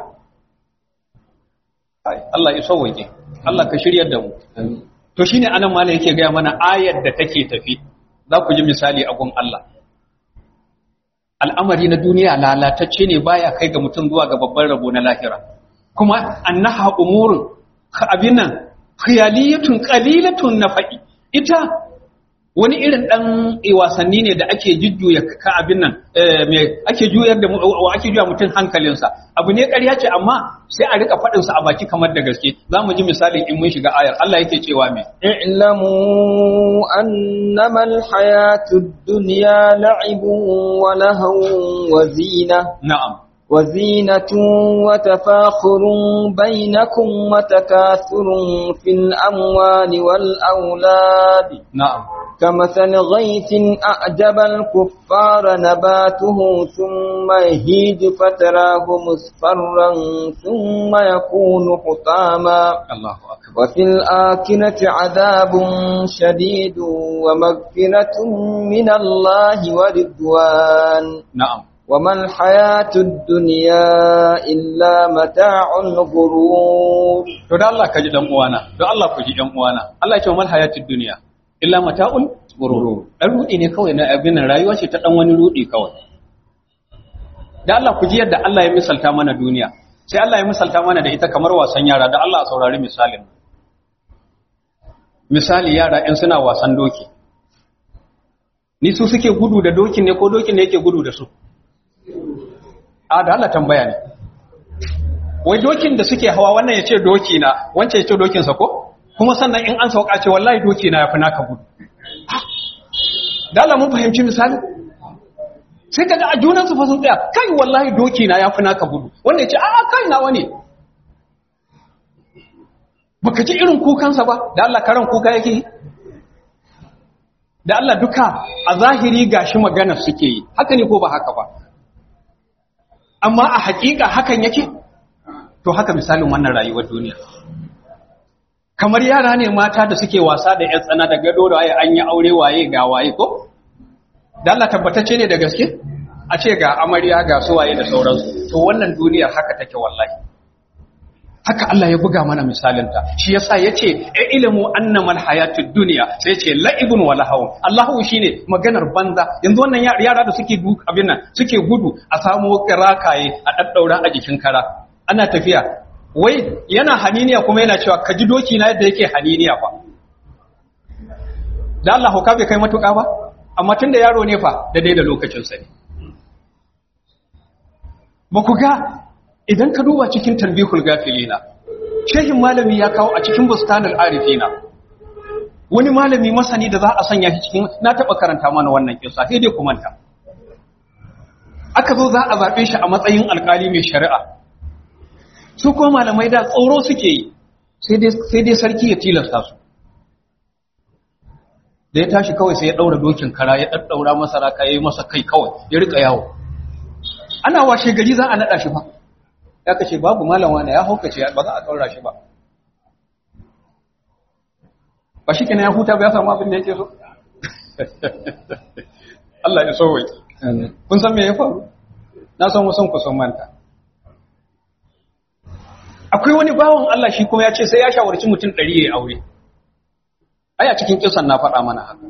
Allah ya sauwaje Allah ka shiryar da mu to shine anan malam yake gaya mana ayar da take tafi za ku ji misali a gun Allah al'amari na duniya lalatacce ne baya kai ga mutum zuwa ga babban rabo na lahira kuma annaha umurun abin nan khiyaliyatun qalilatun nafa'i ita wani irin dan wasanni ne da ake jujjuya ka abin nan me ake juyar da ake juya mutum hankalinsa abu ne ƙarya ce amma sai a rika faɗin sa a baki kamar da gaske zamu ji misalin in mun shiga ayar Allah yake cewa me i'lamu annama alhayatud dunya la'ibun wa lahawun wa zina na'am وزينة وتفاخر بينكم وتكاثر في الأموال والأولاد na'am كمثل غيث أعجب الكفار نباته ثم يهيج فتراه مصفرا ثم يكون حطاما Allahu akbar وفي الآكنة عذاب شديد ومغفرة من الله ورضوان na'am وما الحياة الدنيا إلا متاع الغرور to da Allah ka ji dan uwana don Allah ku ji dan uwana Allah ya ce mal hayatid dunya illa mata'ul ghurur dan rudi ne kawai na abin nan rayuwa ce ta dan wani rudi kawai da Allah ku ji yadda Allah ya misalta mana duniya sai Allah ya misalta mana da ita kamar wasan yara da Allah a saurari misalin misali yara in suna wasan doki ni su suke gudu da dokin ne ko dokin ne yake gudu da su a da Allah tambaya ne wai dokin da suke hawa wannan ya ce doki na wancan ya ce dokinsa ko kuma sannan in an sauka ce wallahi doki na ya fi naka gudu da Allah mun fahimci misali sai kaga a junansu fa sun tsaya kai wallahi doki na ya fi naka gudu wanda ya ce a kai na wani baka ji irin kukansa ba da Allah karan kuka yake yi da Allah duka a zahiri gashi magana suke yi haka ne ko ba haka ba amma a hakika hakan yake to haka misalin wannan rayuwar duniya kamar yara ne mata da suke wasa da yan tsana da gado da waye an yi aure waye ga waye ko da Allah tabbatacce ne da gaske a ce ga amarya ga suwaye da sauransu to wannan duniyar haka take wallahi haka Allah ya buga mana misalinta shi yasa yace e ilmu annamal hayatud dunya sai yace la'ibun wa lahaw Allahu shine maganar banza yanzu wannan yara da suke duk abin nan suke gudu a samu kirakaye a daddaura a jikin kara ana tafiya wai yana haniniya kuma yana cewa ka ji doki na yadda yake haniniya fa da Allah ka bai kai matuƙa ba amma tunda yaro ne fa da dai da lokacin sa ne ba ku ga idan ka duba cikin tarbihul gafilina shehin malami ya kawo a cikin bustanul arifina wani malami masani da za a sanya shi cikin na taba karanta mana wannan kisa sai dai ku manta aka zo za a zabe shi a matsayin alkali mai shari'a su kuma malamai da tsoro suke yi sai dai sai dai sarki ya tilasta su da ya tashi kawai sai ya daura dokin kara ya daddaura masa raka yayi masa kai kawai ya rika yawo ana washe gari za a nada shi fa ya kace babu malam wani ya haukace ba za a daura shi ba ba shi kenan ya huta ba ya samu abin da yake so Allah ya so wai kun san me ya faru na san wasan ku san manta akwai wani bawon Allah shi kuma ya ce sai ya shawarci mutum ɗari ya aure ai a cikin kisan na faɗa mana haka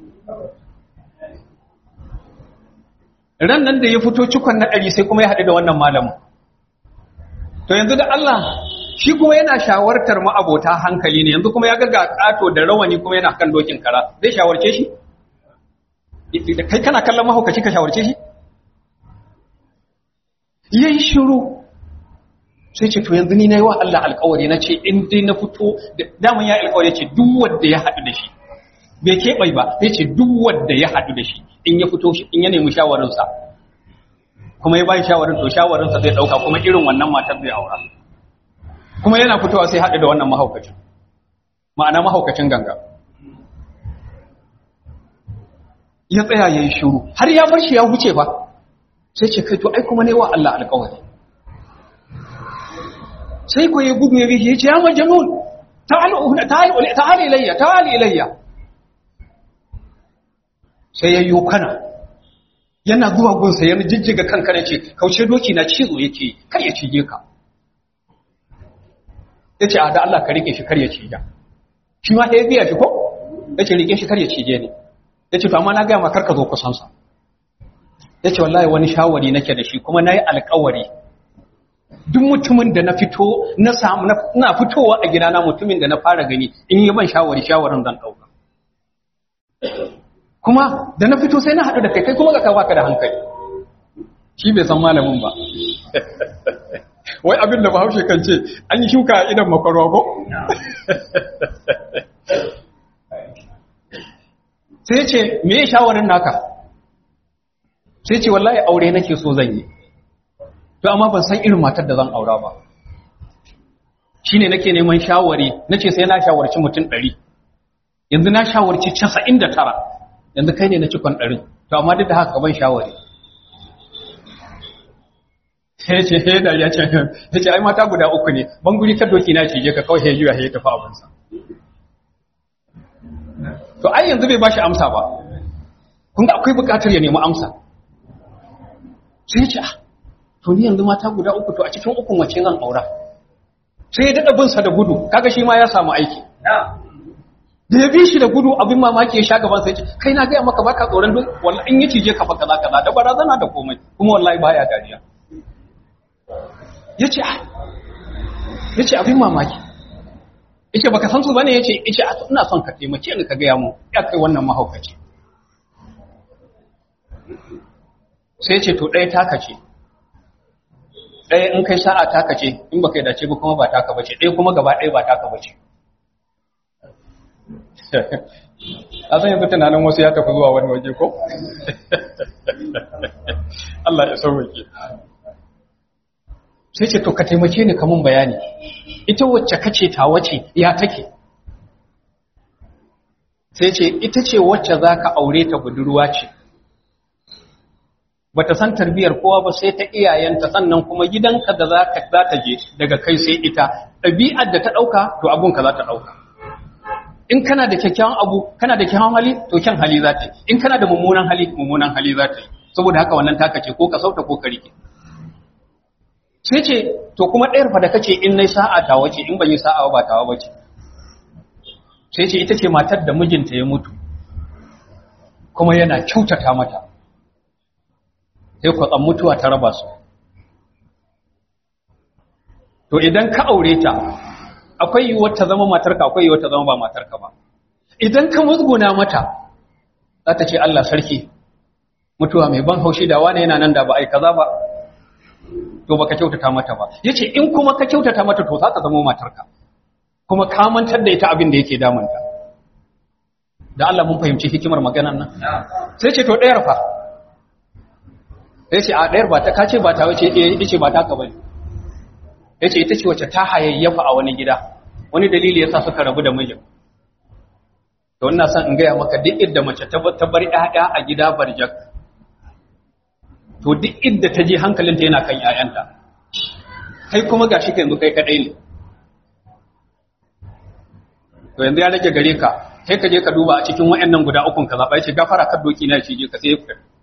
ran nan da ya fito cikon na ɗari sai kuma ya haɗu da wannan malamin to yanzu da Allah shi kuma yana shawartar ma'abota hankali ne yanzu kuma ya ga ƙato da rawani kuma yana kan dokin kara zai shawarce shi kai kana kallon mahaukaci ka shawarce shi yayi shiru sai ce to yanzu ni nayi wa Allah alƙawari na ce in dai na fito daman ya alƙawari ce duk wanda ya haɗu da shi bai keɓai ba sai ce duk wanda ya haɗu da shi in ya fito in ya nemi shawarinsa kuma ya bayi shawarin to shawarinsa zai ɗauka kuma irin wannan matar zai aura kuma yana fitowa sai haɗu da wannan mahaukacin ma'ana mahaukacin ganga ya tsaya ya yi shuru har ya bar shi ya huce ba sai ce kai to ai kuma ne wa Allah alƙawari sai ko ya gudu ya bi ya ce ya majnun ta'al ta'al ta'al ilayya ta'al ilayya sai ya yi kana yana zuwa gunsa ya jijjiga kanka ne ce kauce doki na cizo yake kar ya cije ka ya ce a da Allah ka rike shi kar ya cije shi ma ɗaya biya shi ko ya ce rike shi kar ya cije ne ya ce to amma na gaya ma kar ka zo kusansa ya ce wallahi wani shawari nake da shi kuma na yi alkawari duk mutumin da na fito na samu na fitowa a gidana mutumin da na fara gani in yi ban shawari shawarin zan ɗauka kuma da na fito sai na haɗu da kai kai kuma ga kawo ka da hankali shi bai san malamin ba wai abin da bahaushe kan ce an yi shuka a idan makwarwa ko? sai ce me ya shawarin naka sai ce wallahi aure nake so zan yi to amma ban san irin matar da zan aura ba shine nake neman shawari nace sai na shawarci mutum ɗari yanzu na shawarci casa'in da tara yanzu kai ne na cikon ɗarin to amma duk da haka ban shawari sai ce sai da ya ce ya ce ai mata guda uku ne ban guri ta doki na cije ka kawai ya juya ya tafi abinsa to ai yanzu bai bashi amsa ba kun ga akwai buƙatar ya nemi amsa sai ya ce ah to ni yanzu mata guda uku to a cikin ukun wace zan aura sai ya daɗa binsa da gudu kaga shi ma ya samu aiki da ya bi shi da gudu abin mamaki ya sha gaban sai ce kai na gaya maka baka tsoron duk wallahi in ya cije ka fa kaza kaza da barazana da komai kuma wallahi baya dariya yace yace abin mamaki yace baka san su bane yace yace ina son ka taimake ni ka gaya mu ya kai wannan mahaukaci sai yace to ɗaya taka ce ɗaya in kai sa'a taka ce in baka yi dace ba kuma ba taka bace ɗaya kuma gaba ɗaya ba taka bace a san yanzu tunanin wasu ya tafi zuwa wani waje ko? Allah ya sauwake sai ce to ka taimake ni kamun bayani ita wacce kace ta wace ya take sai ce ita ce wacce za ka aure ta budurwa ce bata san tarbiyar kowa ba sai ta iyayenta sannan kuma gidanka da za ka za ta je daga kai sai ita ɗabi'ar da ta ɗauka to abunka za ta ɗauka in kana da kyakkyawan abu kana da kyakkyawan hali to kyan hali za ta yi in kana da mummunan hali mummunan hali za ta yi saboda haka wannan taka ce ko ka sauta ko ka rike sai ce to kuma ɗayar fa da kace in nayi sa'a ta wace in ban yi sa'a ba tawa bace sai ce ita ce matar da mijinta ya mutu kuma yana kyautata mata sai kwatsan mutuwa ta raba su to idan ka aure ta akwai yiwuwar ta zama matarka akwai yiwuwar ta zama ba matarka ba idan ka musguna mata za ta ce Allah sarki mutuwa mai ban haushi da wani yana nan da ba ai kaza ba to baka kyautata mata ba yace in kuma ka kyautata mata to za ta zama matarka kuma ka mantar da ita abin da yake damunta da Allah mun fahimci hikimar maganar nan sai ce to ɗayar fa sai ce a ɗayar ba ta kace ba ta wace eh yace ba ta ka bane yace ita ce wacce ta hayayyafa a wani gida wani dalili yasa suka rabu da mijin to ina son in gaya maka duk inda mace ta bar ƴaƴa a gida barjak to duk inda ta je hankalinta yana kan ƴaƴanta kai kuma gashi ka yanzu kai kadai ne to yanzu ya rage gare ka sai ka je ka duba a cikin wayannan guda ukun ka zaba yace gafara ka doki na shi je ka sai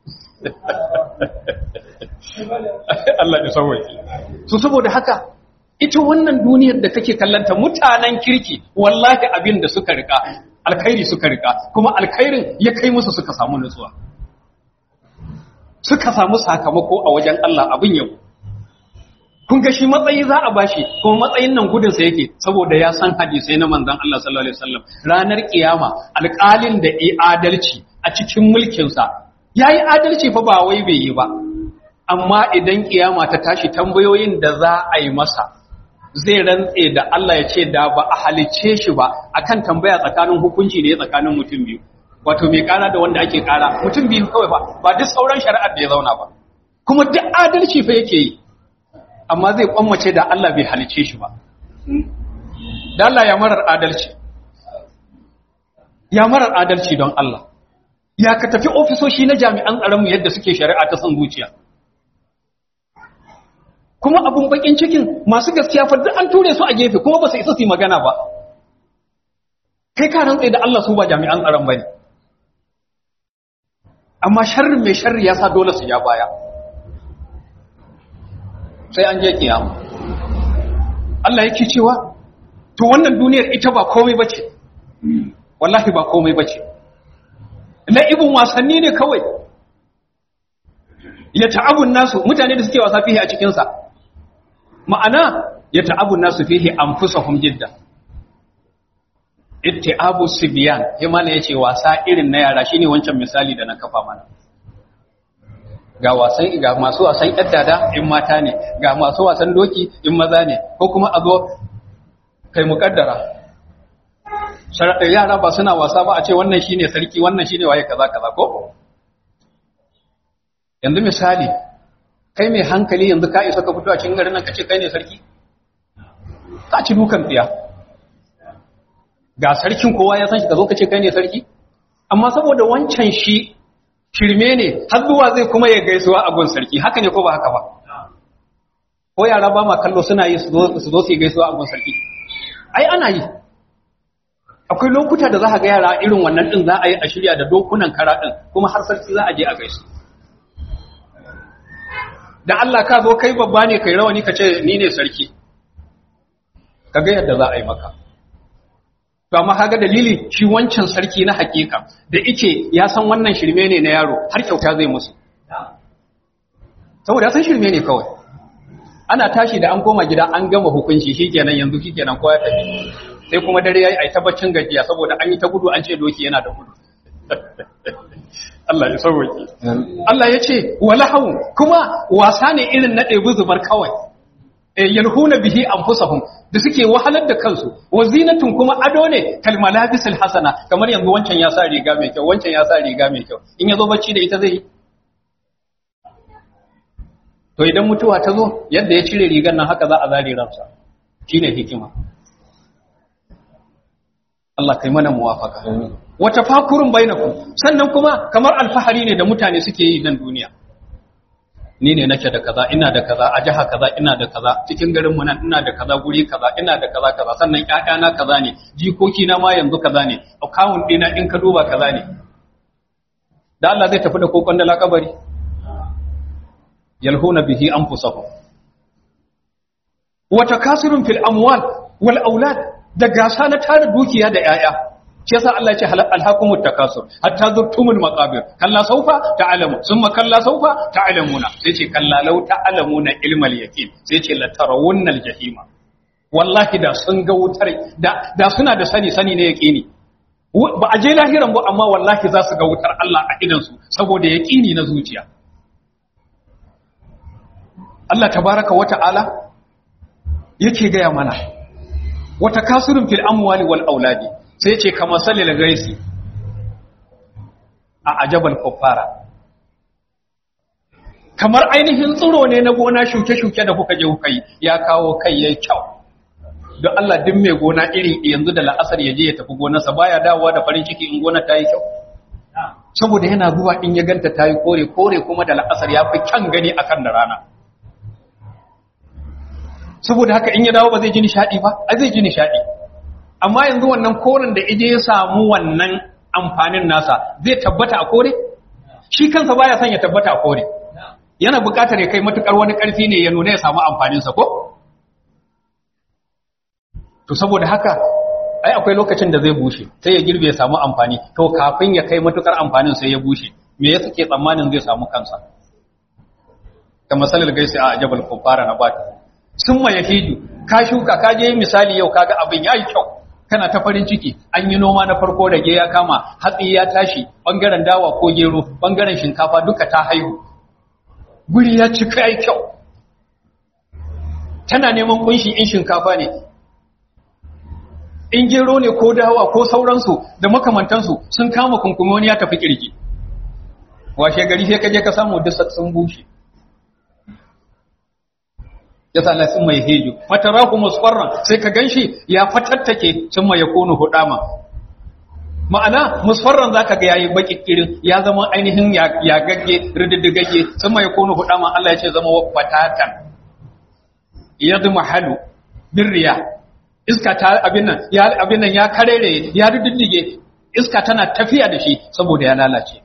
Allah ya sauke so saboda haka ita wannan duniyar da kake kallanta mutanen kirki wallahi abin da suka rika alkhairi suka rika kuma alkhairin ya kai musu suka samu nutsuwa suka samu sakamako a wajen Allah abin yau kun ga shi matsayi za a bashi kuma matsayin nan gudunsa yake saboda ya san hadisai na manzon Allah sallallahu alaihi wasallam ranar kiyama alƙalin da yi adalci a cikin mulkinsa yayi adalci fa ba wai bai yi ba amma idan kiyama ta tashi tambayoyin da za a yi masa zai rantse da Allah ya ce da ba a halicce shi ba akan tambaya tsakanin hukunci ne tsakanin mutum biyu wato mai kara da wanda ake kara mutum biyu kawai ba ba duk sauran shari'ar da ya zauna ba kuma duk adalci fa yake yi amma zai kwammace da Allah bai halicce shi ba da Allah ya marar adalci ya marar adalci don Allah ya ka tafi ofisoshi na jami'an tsaronmu yadda suke shari'a ta son zuciya kuma abun bakin cikin masu gaskiya fa duk an ture su a gefe kuma ba su isa su yi magana ba kai ka rantsa da Allah su ba jami'an tsaron bane amma sharrin mai sharri ya sa dole su ja baya sai an je kiyama Allah yake cewa to wannan duniyar ita ba komai bace wallahi ba komai bace la'ibun wasanni ne kawai ya ta'abun nasu mutane da suke wasa fihi a cikin sa ma'ana ya ta'abun nasu fihi anfusahum jidda ittiabu sibyan himana yace wasa irin na yara shine wancan misali da na kafa mana ga wasan ga masu wasan yaddada in mata ne ga masu wasan doki in maza ne ko kuma a zo kai mukaddara sharaɗin yara ba suna wasa ba a ce wannan shine sarki wannan shine waye kaza kaza ko yanzu misali kai mai hankali yanzu ka isa ka fito a cikin garin nan ka ce kai ne sarki ka ci dukan tsiya ga sarkin kowa ya san shi ka zo ka ce kai ne sarki amma saboda wancan shi shirme ne har zuwa zai kuma ya gaisuwa a gun sarki haka ne ko ba haka ba ko yara ba ma kallo suna yi su zo su yi gaisuwa a gun sarki ai ana yi akwai lokuta da za a ga yara irin wannan din za a yi a shirya da dokunan kara din kuma har sarki za a je a gaisu da Allah ka zo kai babba ne kai rawani ka ce ni ne sarki ka ga yadda za a yi maka to amma kaga dalili shi wancan sarki na hakika da yake ya san wannan shirme ne na yaro har kyauta zai musu saboda san shirme ne kawai ana tashi da an koma gida an gama hukunci shikenan yanzu shikenan kowa ya tafi sai kuma dare yayi ai tabbacin gajiya saboda an yi ta gudu an ce doki yana da gudu Allah ya sauke Allah ya ce walahu kuma wasa ne irin na ɗebi zubar kawai yalhuna bihi anfusahum da suke wahalar da kansu wa zinatun kuma ado ne kal malabisul hasana kamar yanzu wancan ya sa riga mai kyau wancan ya sa riga mai kyau in yazo bacci da ita zai yi to idan mutuwa ta zo yadda ya cire rigar nan haka za a zare ransa shine hikima Allah kai mana muwafaka wata fakurun bainakum sannan kuma kamar alfahari ne da mutane suke yi nan duniya ni ne nake da kaza ina da kaza a jiha kaza ina da kaza cikin garin mu nan ina da kaza guri kaza ina da kaza kaza sannan ƴaƴana kaza ne jikoki na ma yanzu kaza ne account ɗina in ka duba kaza ne da Allah zai tafi da kokon da lakabari yalhuna bihi anfusahum wa takasirun fil amwal wal aulad da gasa na tara dukiya da yaya shi yasa Allah ya ce alhaqumut takasur hatta zurtumul maqabir kalla saufa ta'lamu summa kalla saufa ta'lamuna sai ce kalla law ta'lamuna ilmal yaqin sai ce la tarawunnal jahima wallahi da sun ga wutar da da suna da sani sani ne yaqini ba a je lahiran ba amma wallahi za su ga wutar Allah a idan su saboda yaqini na zuciya Allah tabaraka wa ta'ala yake gaya mana wata kasurin fil amwali wal auladi sai ce kamar salil gaisi a ajabal kuffara kamar ainihin tsiro ne na gona shuke-shuke da kuka je kuka yi ya kawo kai yayi kyau don Allah duk mai gona iri yanzu da la'asar ya je ya tafi gonarsa baya dawowa da farin ciki in gona ta yi kyau saboda yana zuwa in ya ganta ta yi kore kore kuma da la'asar ya fi kyan gani akan da rana saboda haka in ya dawo ba zai ji nishadi ba a zai ji nishadi amma yanzu wannan koren da ije ya samu wannan amfanin nasa zai tabbata a kore shi kansa baya son ya tabbata a kore yana buƙatar ya kai matukar wani ƙarfi ne ya nuna ya samu amfaninsa ko to saboda haka ai akwai lokacin da zai bushe sai ya girbe ya samu amfani to kafin ya kai matukar amfanin sai ya bushe me ya suke tsammanin zai samu kansa kamar salar gaisi a jabal kufara na bata sun ma yahiju ka shuka ka je misali yau kaga abin yayi kyau kana ta farin ciki an yi noma na farko da ya kama hatsi ya tashi bangaren dawa ko gero bangaren shinkafa duka ta haihu guri ya cika yayi kyau tana neman kunshi in shinkafa ne in gero ne ko dawa ko sauransu da makamantansu sun kama kunkumi wani ya tafi kirki washe gari sai ka je ka samu duk sun bushe ya sa na sun mai heju matarahu musfarran sai ka ganshi ya fatattake sun mai yakunu hudama ma'ana musfarran zaka ga yayi baki kirin ya zama ainihin ya gagge rididdigagge sun mai yakunu hudama Allah ya ce zama fatatan yadma halu birriya iska ta abin nan ya abin nan ya karere ya rididdige iska tana tafiya da shi saboda ya lalace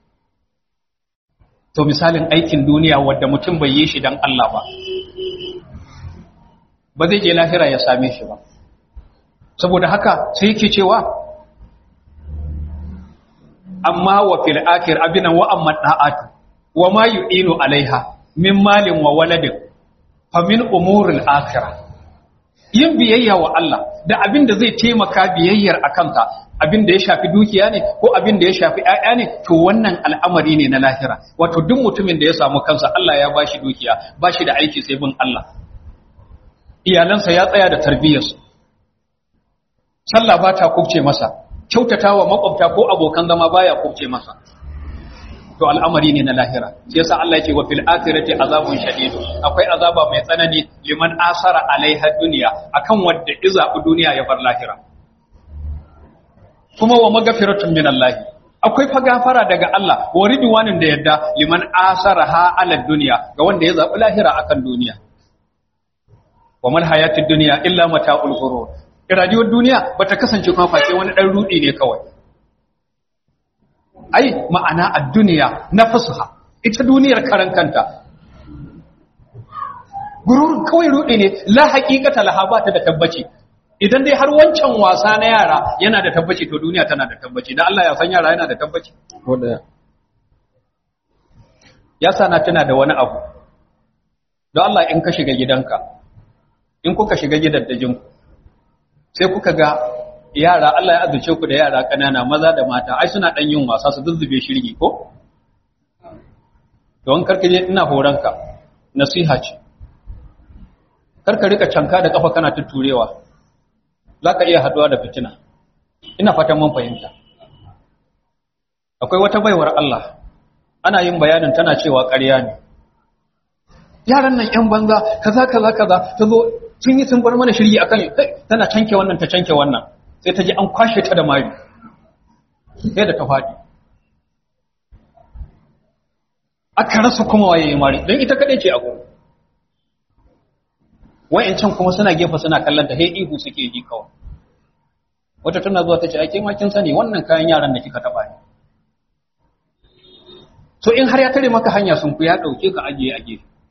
to misalin aikin duniya wanda mutum bai yi shi dan Allah ba ba zai je lahira ya same shi ba saboda haka sai yake cewa amma wa fil akhir abinan wa amma da'atu wa ma yu'inu alaiha min malin wa waladin fa min umuril akhirah yin biyayya wa Allah da abin da zai taimaka biyayyar akanta abin da ya shafi dukiya ne ko abin da ya shafi ƴaƴa ne to wannan al'amari ne na lahira wato duk mutumin da ya samu kansa Allah ya bashi dukiya bashi da aiki sai bin Allah iyalansa ya tsaya da tarbiyyarsu sallah ba ta kubce masa kyautatawa makwabta ko abokan zama baya kubce masa to al'amari ne na lahira sai yasa Allah yake wa fil akhirati azabun shadid akwai azaba mai tsanani liman asara alaiha dunya akan wanda izabu duniya ya bar lahira kuma wa magfiratun min Allah akwai fa gafara daga Allah wa ridwanin da yadda liman asaraha ala dunya ga wanda ya zabi lahira akan duniya wa mal hayatid dunya illa mata'ul ghurur rayuwar duniya bata kasance kuma face wani dan rudi ne kawai ai ma'ana ad-dunya nafsuha ita duniyar karan kanta gurur kawai rudi ne la haqiqata laha ba ta da tabbaci idan dai har wancan wasa na yara yana da tabbaci to duniya tana da tabbaci dan Allah ya san yara yana da tabbaci wanda ya sana tana da wani abu don Allah in ka shiga gidanka in kuka shiga gidaddajinku sai kuka ga yara Allah ya azuce ku da yara kanana maza da mata ai suna dan yin wasa su zuzzube shirgi ko don karka je ina horanka nasiha ce karka rika canka da kafa kana tutturewa zaka iya haduwa da fitina ina fatan mun fahimta akwai wata baiwar Allah ana yin bayanin tana cewa ƙarya ne yaran nan ƴan banza kaza kaza kaza ta zo sun yi sun bar mana shirgi akan tana canke wannan ta canke wannan sai ta ji an kwashe ta da mari sai da ta faɗi aka rasa kuma waye mari don ita kaɗai ce a gudu wayancan kuma suna gefe suna kallon ta he ihu suke ji kawai wata tana zuwa ta ce ake ma kin sani wannan kayan yaran da kika taɓa ne so in har ya tare maka hanya sun ku ya ɗauke ka ajiye a gefe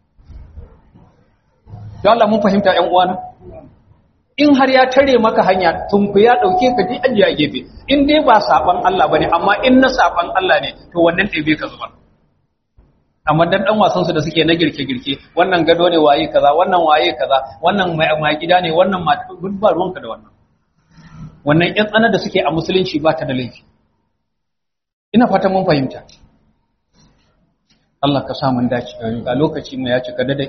don Allah mun fahimta ƴan uwana in har ya tare maka hanya tunku ya dauke ka ji ajiya gefe in dai ba saban Allah bane amma in na saban Allah ne to wannan ɗebe ka zubar amma dan dan wasan su da suke na girke girke wannan gado ne waye kaza wannan waye kaza wannan mai gida ne wannan mata duk ba ruwanka da wannan wannan ƴan tsana da suke a musulunci ba ta da laifi ina fata mun fahimta Allah ka sa mun dace ga lokaci mu ya cika dadai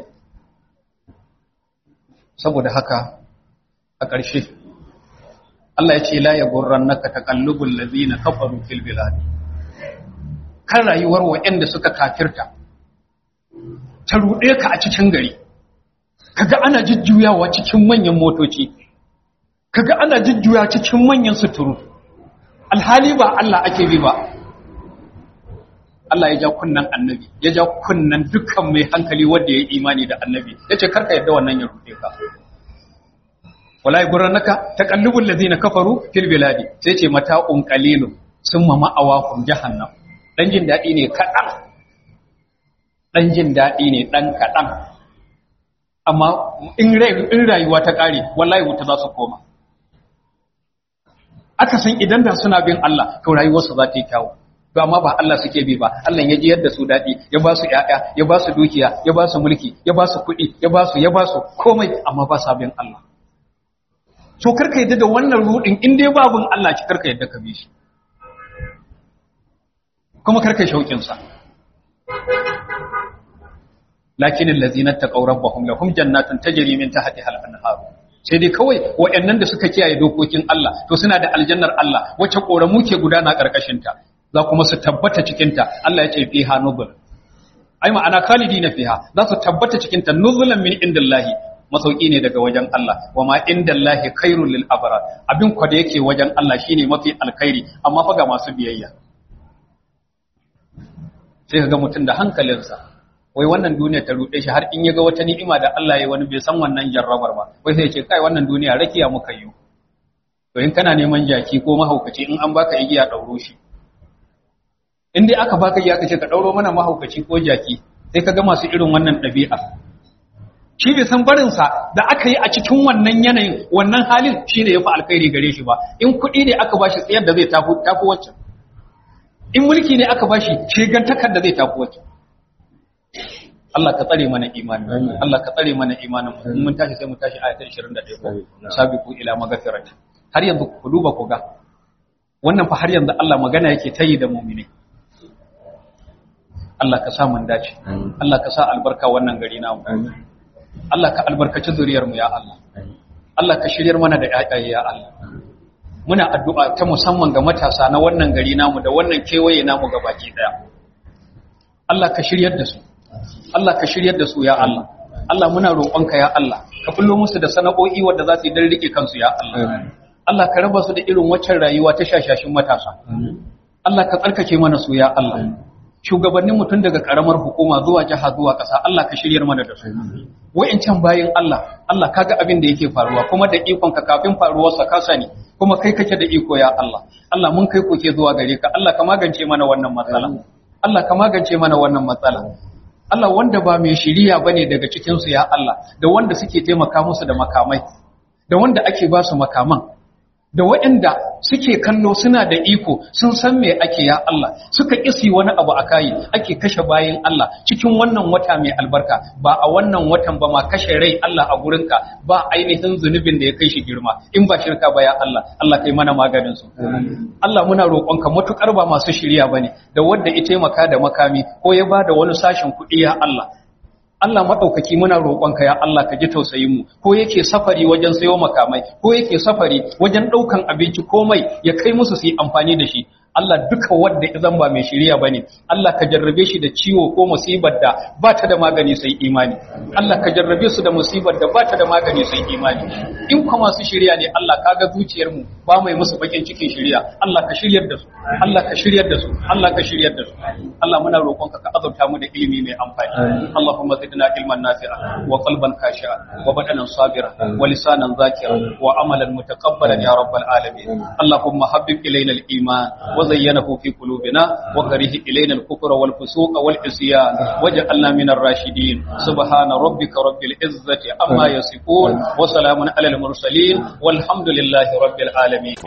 saboda haka a ƙarshe Allah ya ce la yaghurrannaka taqallubul ladzina kafaru fil bilad kan rayuwar waɗanda suka kafirta ta ruɗe ka a cikin gari kaga ana jujjuyawa cikin manyan motoci kaga ana jujjuya cikin manyan suturu alhali ba Allah ake bi ba Allah ya ja kunnan annabi ya ja kunnan dukkan mai hankali wanda ya imani da annabi yace karka yadda wannan ya ruɗe ka wala yagurrannaka taqallubul ladina kafaru fil biladi sai ce mata'un qalilun summa ma'awahum jahannam dan jin dadi ne kadan dan jin dadi ne dan kadan amma in in rayuwa ta kare wallahi wuta za su koma aka san idan da suna bin Allah to rayuwarsu za ta yi kyawu to amma ba Allah suke bi ba Allah ya ji yadda su dadi ya ba su ƴaƴa ya ba su dukiya ya ba su mulki ya ba su kuɗi ya ba su ya ba su komai amma ba sa bin Allah so karka yadda da wannan rudin in dai babun Allah ki karka yadda ka bi shi kuma karka shaukin sa lakin allazina taqaw rabbahum lahum jannatun tajri min tahtiha al-anhar sai dai kawai waɗannan da suka kiyaye dokokin Allah to suna da aljannar Allah wacce koramu ke gudana karkashin ta za kuma su tabbata cikin ta Allah ya ce fiha nuzul ai ma'ana khalidina fiha za su tabbata cikin ta nuzulan min indillahi masauki ne daga wajen Allah wa ma indallahi khairul lil abrar abin kwa da yake wajen Allah shine mafi alkhairi amma fa ga masu biyayya sai ka ga mutum da hankalinsa wai wannan duniya ta ruɗe shi har in ya ga wata ni'ima da Allah ya wani bai san wannan jarrabar ba wai sai ya ce kai wannan duniya rakiya muka yi to in kana neman jaki ko mahaukaci in an baka igiya dauro shi in dai aka baka igiya ka ce ka dauro mana mahaukaci ko jaki sai ka ga masu irin wannan ɗabi'a shi bai san barinsa da aka yi a cikin wannan yanayin wannan halin shi ne ya fi alkhairi gare shi ba in kuɗi ne aka bashi tsayar da zai tafi wacce in mulki ne aka bashi shigantakar da zai tafi wacce Allah ka tsare mana imani Allah ka tsare mana imanin mu mun tashi sai mu tashi ayatan 21 ko sabiqu ila magfirati har yanzu ku duba ku ga wannan fa har yanzu Allah magana yake tayi da mu'mini Allah ka sa mun dace Allah ka sa albarka wannan gari namu Allah ka albarkaci zuriyarmu ya Allah Allah ka shiryar mana da ƴaƴaye ya Allah muna addu'a ta musamman ga matasa na wannan gari namu da wannan kewaye namu ga baki daya Allah ka shiryar da su Allah ka shiryar da su ya Allah Allah muna roƙonka ya Allah ka fullo musu da sana'o'i wanda za su yi dan rike kansu ya Allah Allah ka raba su da irin waccan rayuwa ta shashashin matasa Allah ka tsarkake mana su ya Allah shugabannin mutum daga karamar hukuma zuwa jiha zuwa ƙasa Allah ka shiryar mana da su wa'incan bayin Allah Allah kaga abin da yake faruwa kuma da ikon ka kafin faruwar sa ka sani kuma kai kake da iko ya Allah Allah mun kai koke zuwa gare ka Allah ka magance mana wannan matsala Allah ka magance mana wannan matsala Allah wanda ba mai shiriya bane daga cikin su ya Allah da wanda suke taimaka musu da makamai da wanda ake ba su makaman da waɗanda suke kallo suna da iko sun san me ake ya Allah suka kisi wani abu a kayi ake kashe bayan Allah cikin wannan wata mai albarka ba a wannan watan ba ma kashe rai Allah a gurinka ba ainihin zunubin da ya kai shi girma in ba shirka ba ya Allah Allah kai mana maganin su Allah muna roƙonka matukar ba masu shirya bane da wanda ya taimaka da makami ko ya ba da wani sashin kuɗi ya Allah Allah maɗaukaki muna roƙonka ya Allah ka ji tausayin mu ko yake safari wajen sayo makamai ko yake safari wajen ɗaukan abinci komai ya kai musu su yi amfani da shi Allah duka wanda izan ba mai shiriya bane Allah ka jarrabe shi da ciwo ko musibar da ba ta da magani sai imani Allah ka jarrabe su da musibar da ba ta da magani sai imani in kuma masu shiriya ne Allah ka ga zuciyar mu ba mai musu bakin cikin shiriya Allah ka shiryar da su Allah ka shiryar da su Allah ka shiryar da su Allah muna roƙonka ka azurta mu da ilimi mai amfani Allahumma zidna ilman nafi'a wa qalban khashi'a wa badanan sabira wa lisanan zakira wa amalan mutaqabbalan ya rabbal alamin Allahumma habbib ilayna al-iman wa وزينه في قلوبنا وكره إلينا الكفر والفسوق والعصيان واجعلنا من الراشدين سبحان ربك رب العزة عما يصفون وسلام على المرسلين والحمد لله رب العالمين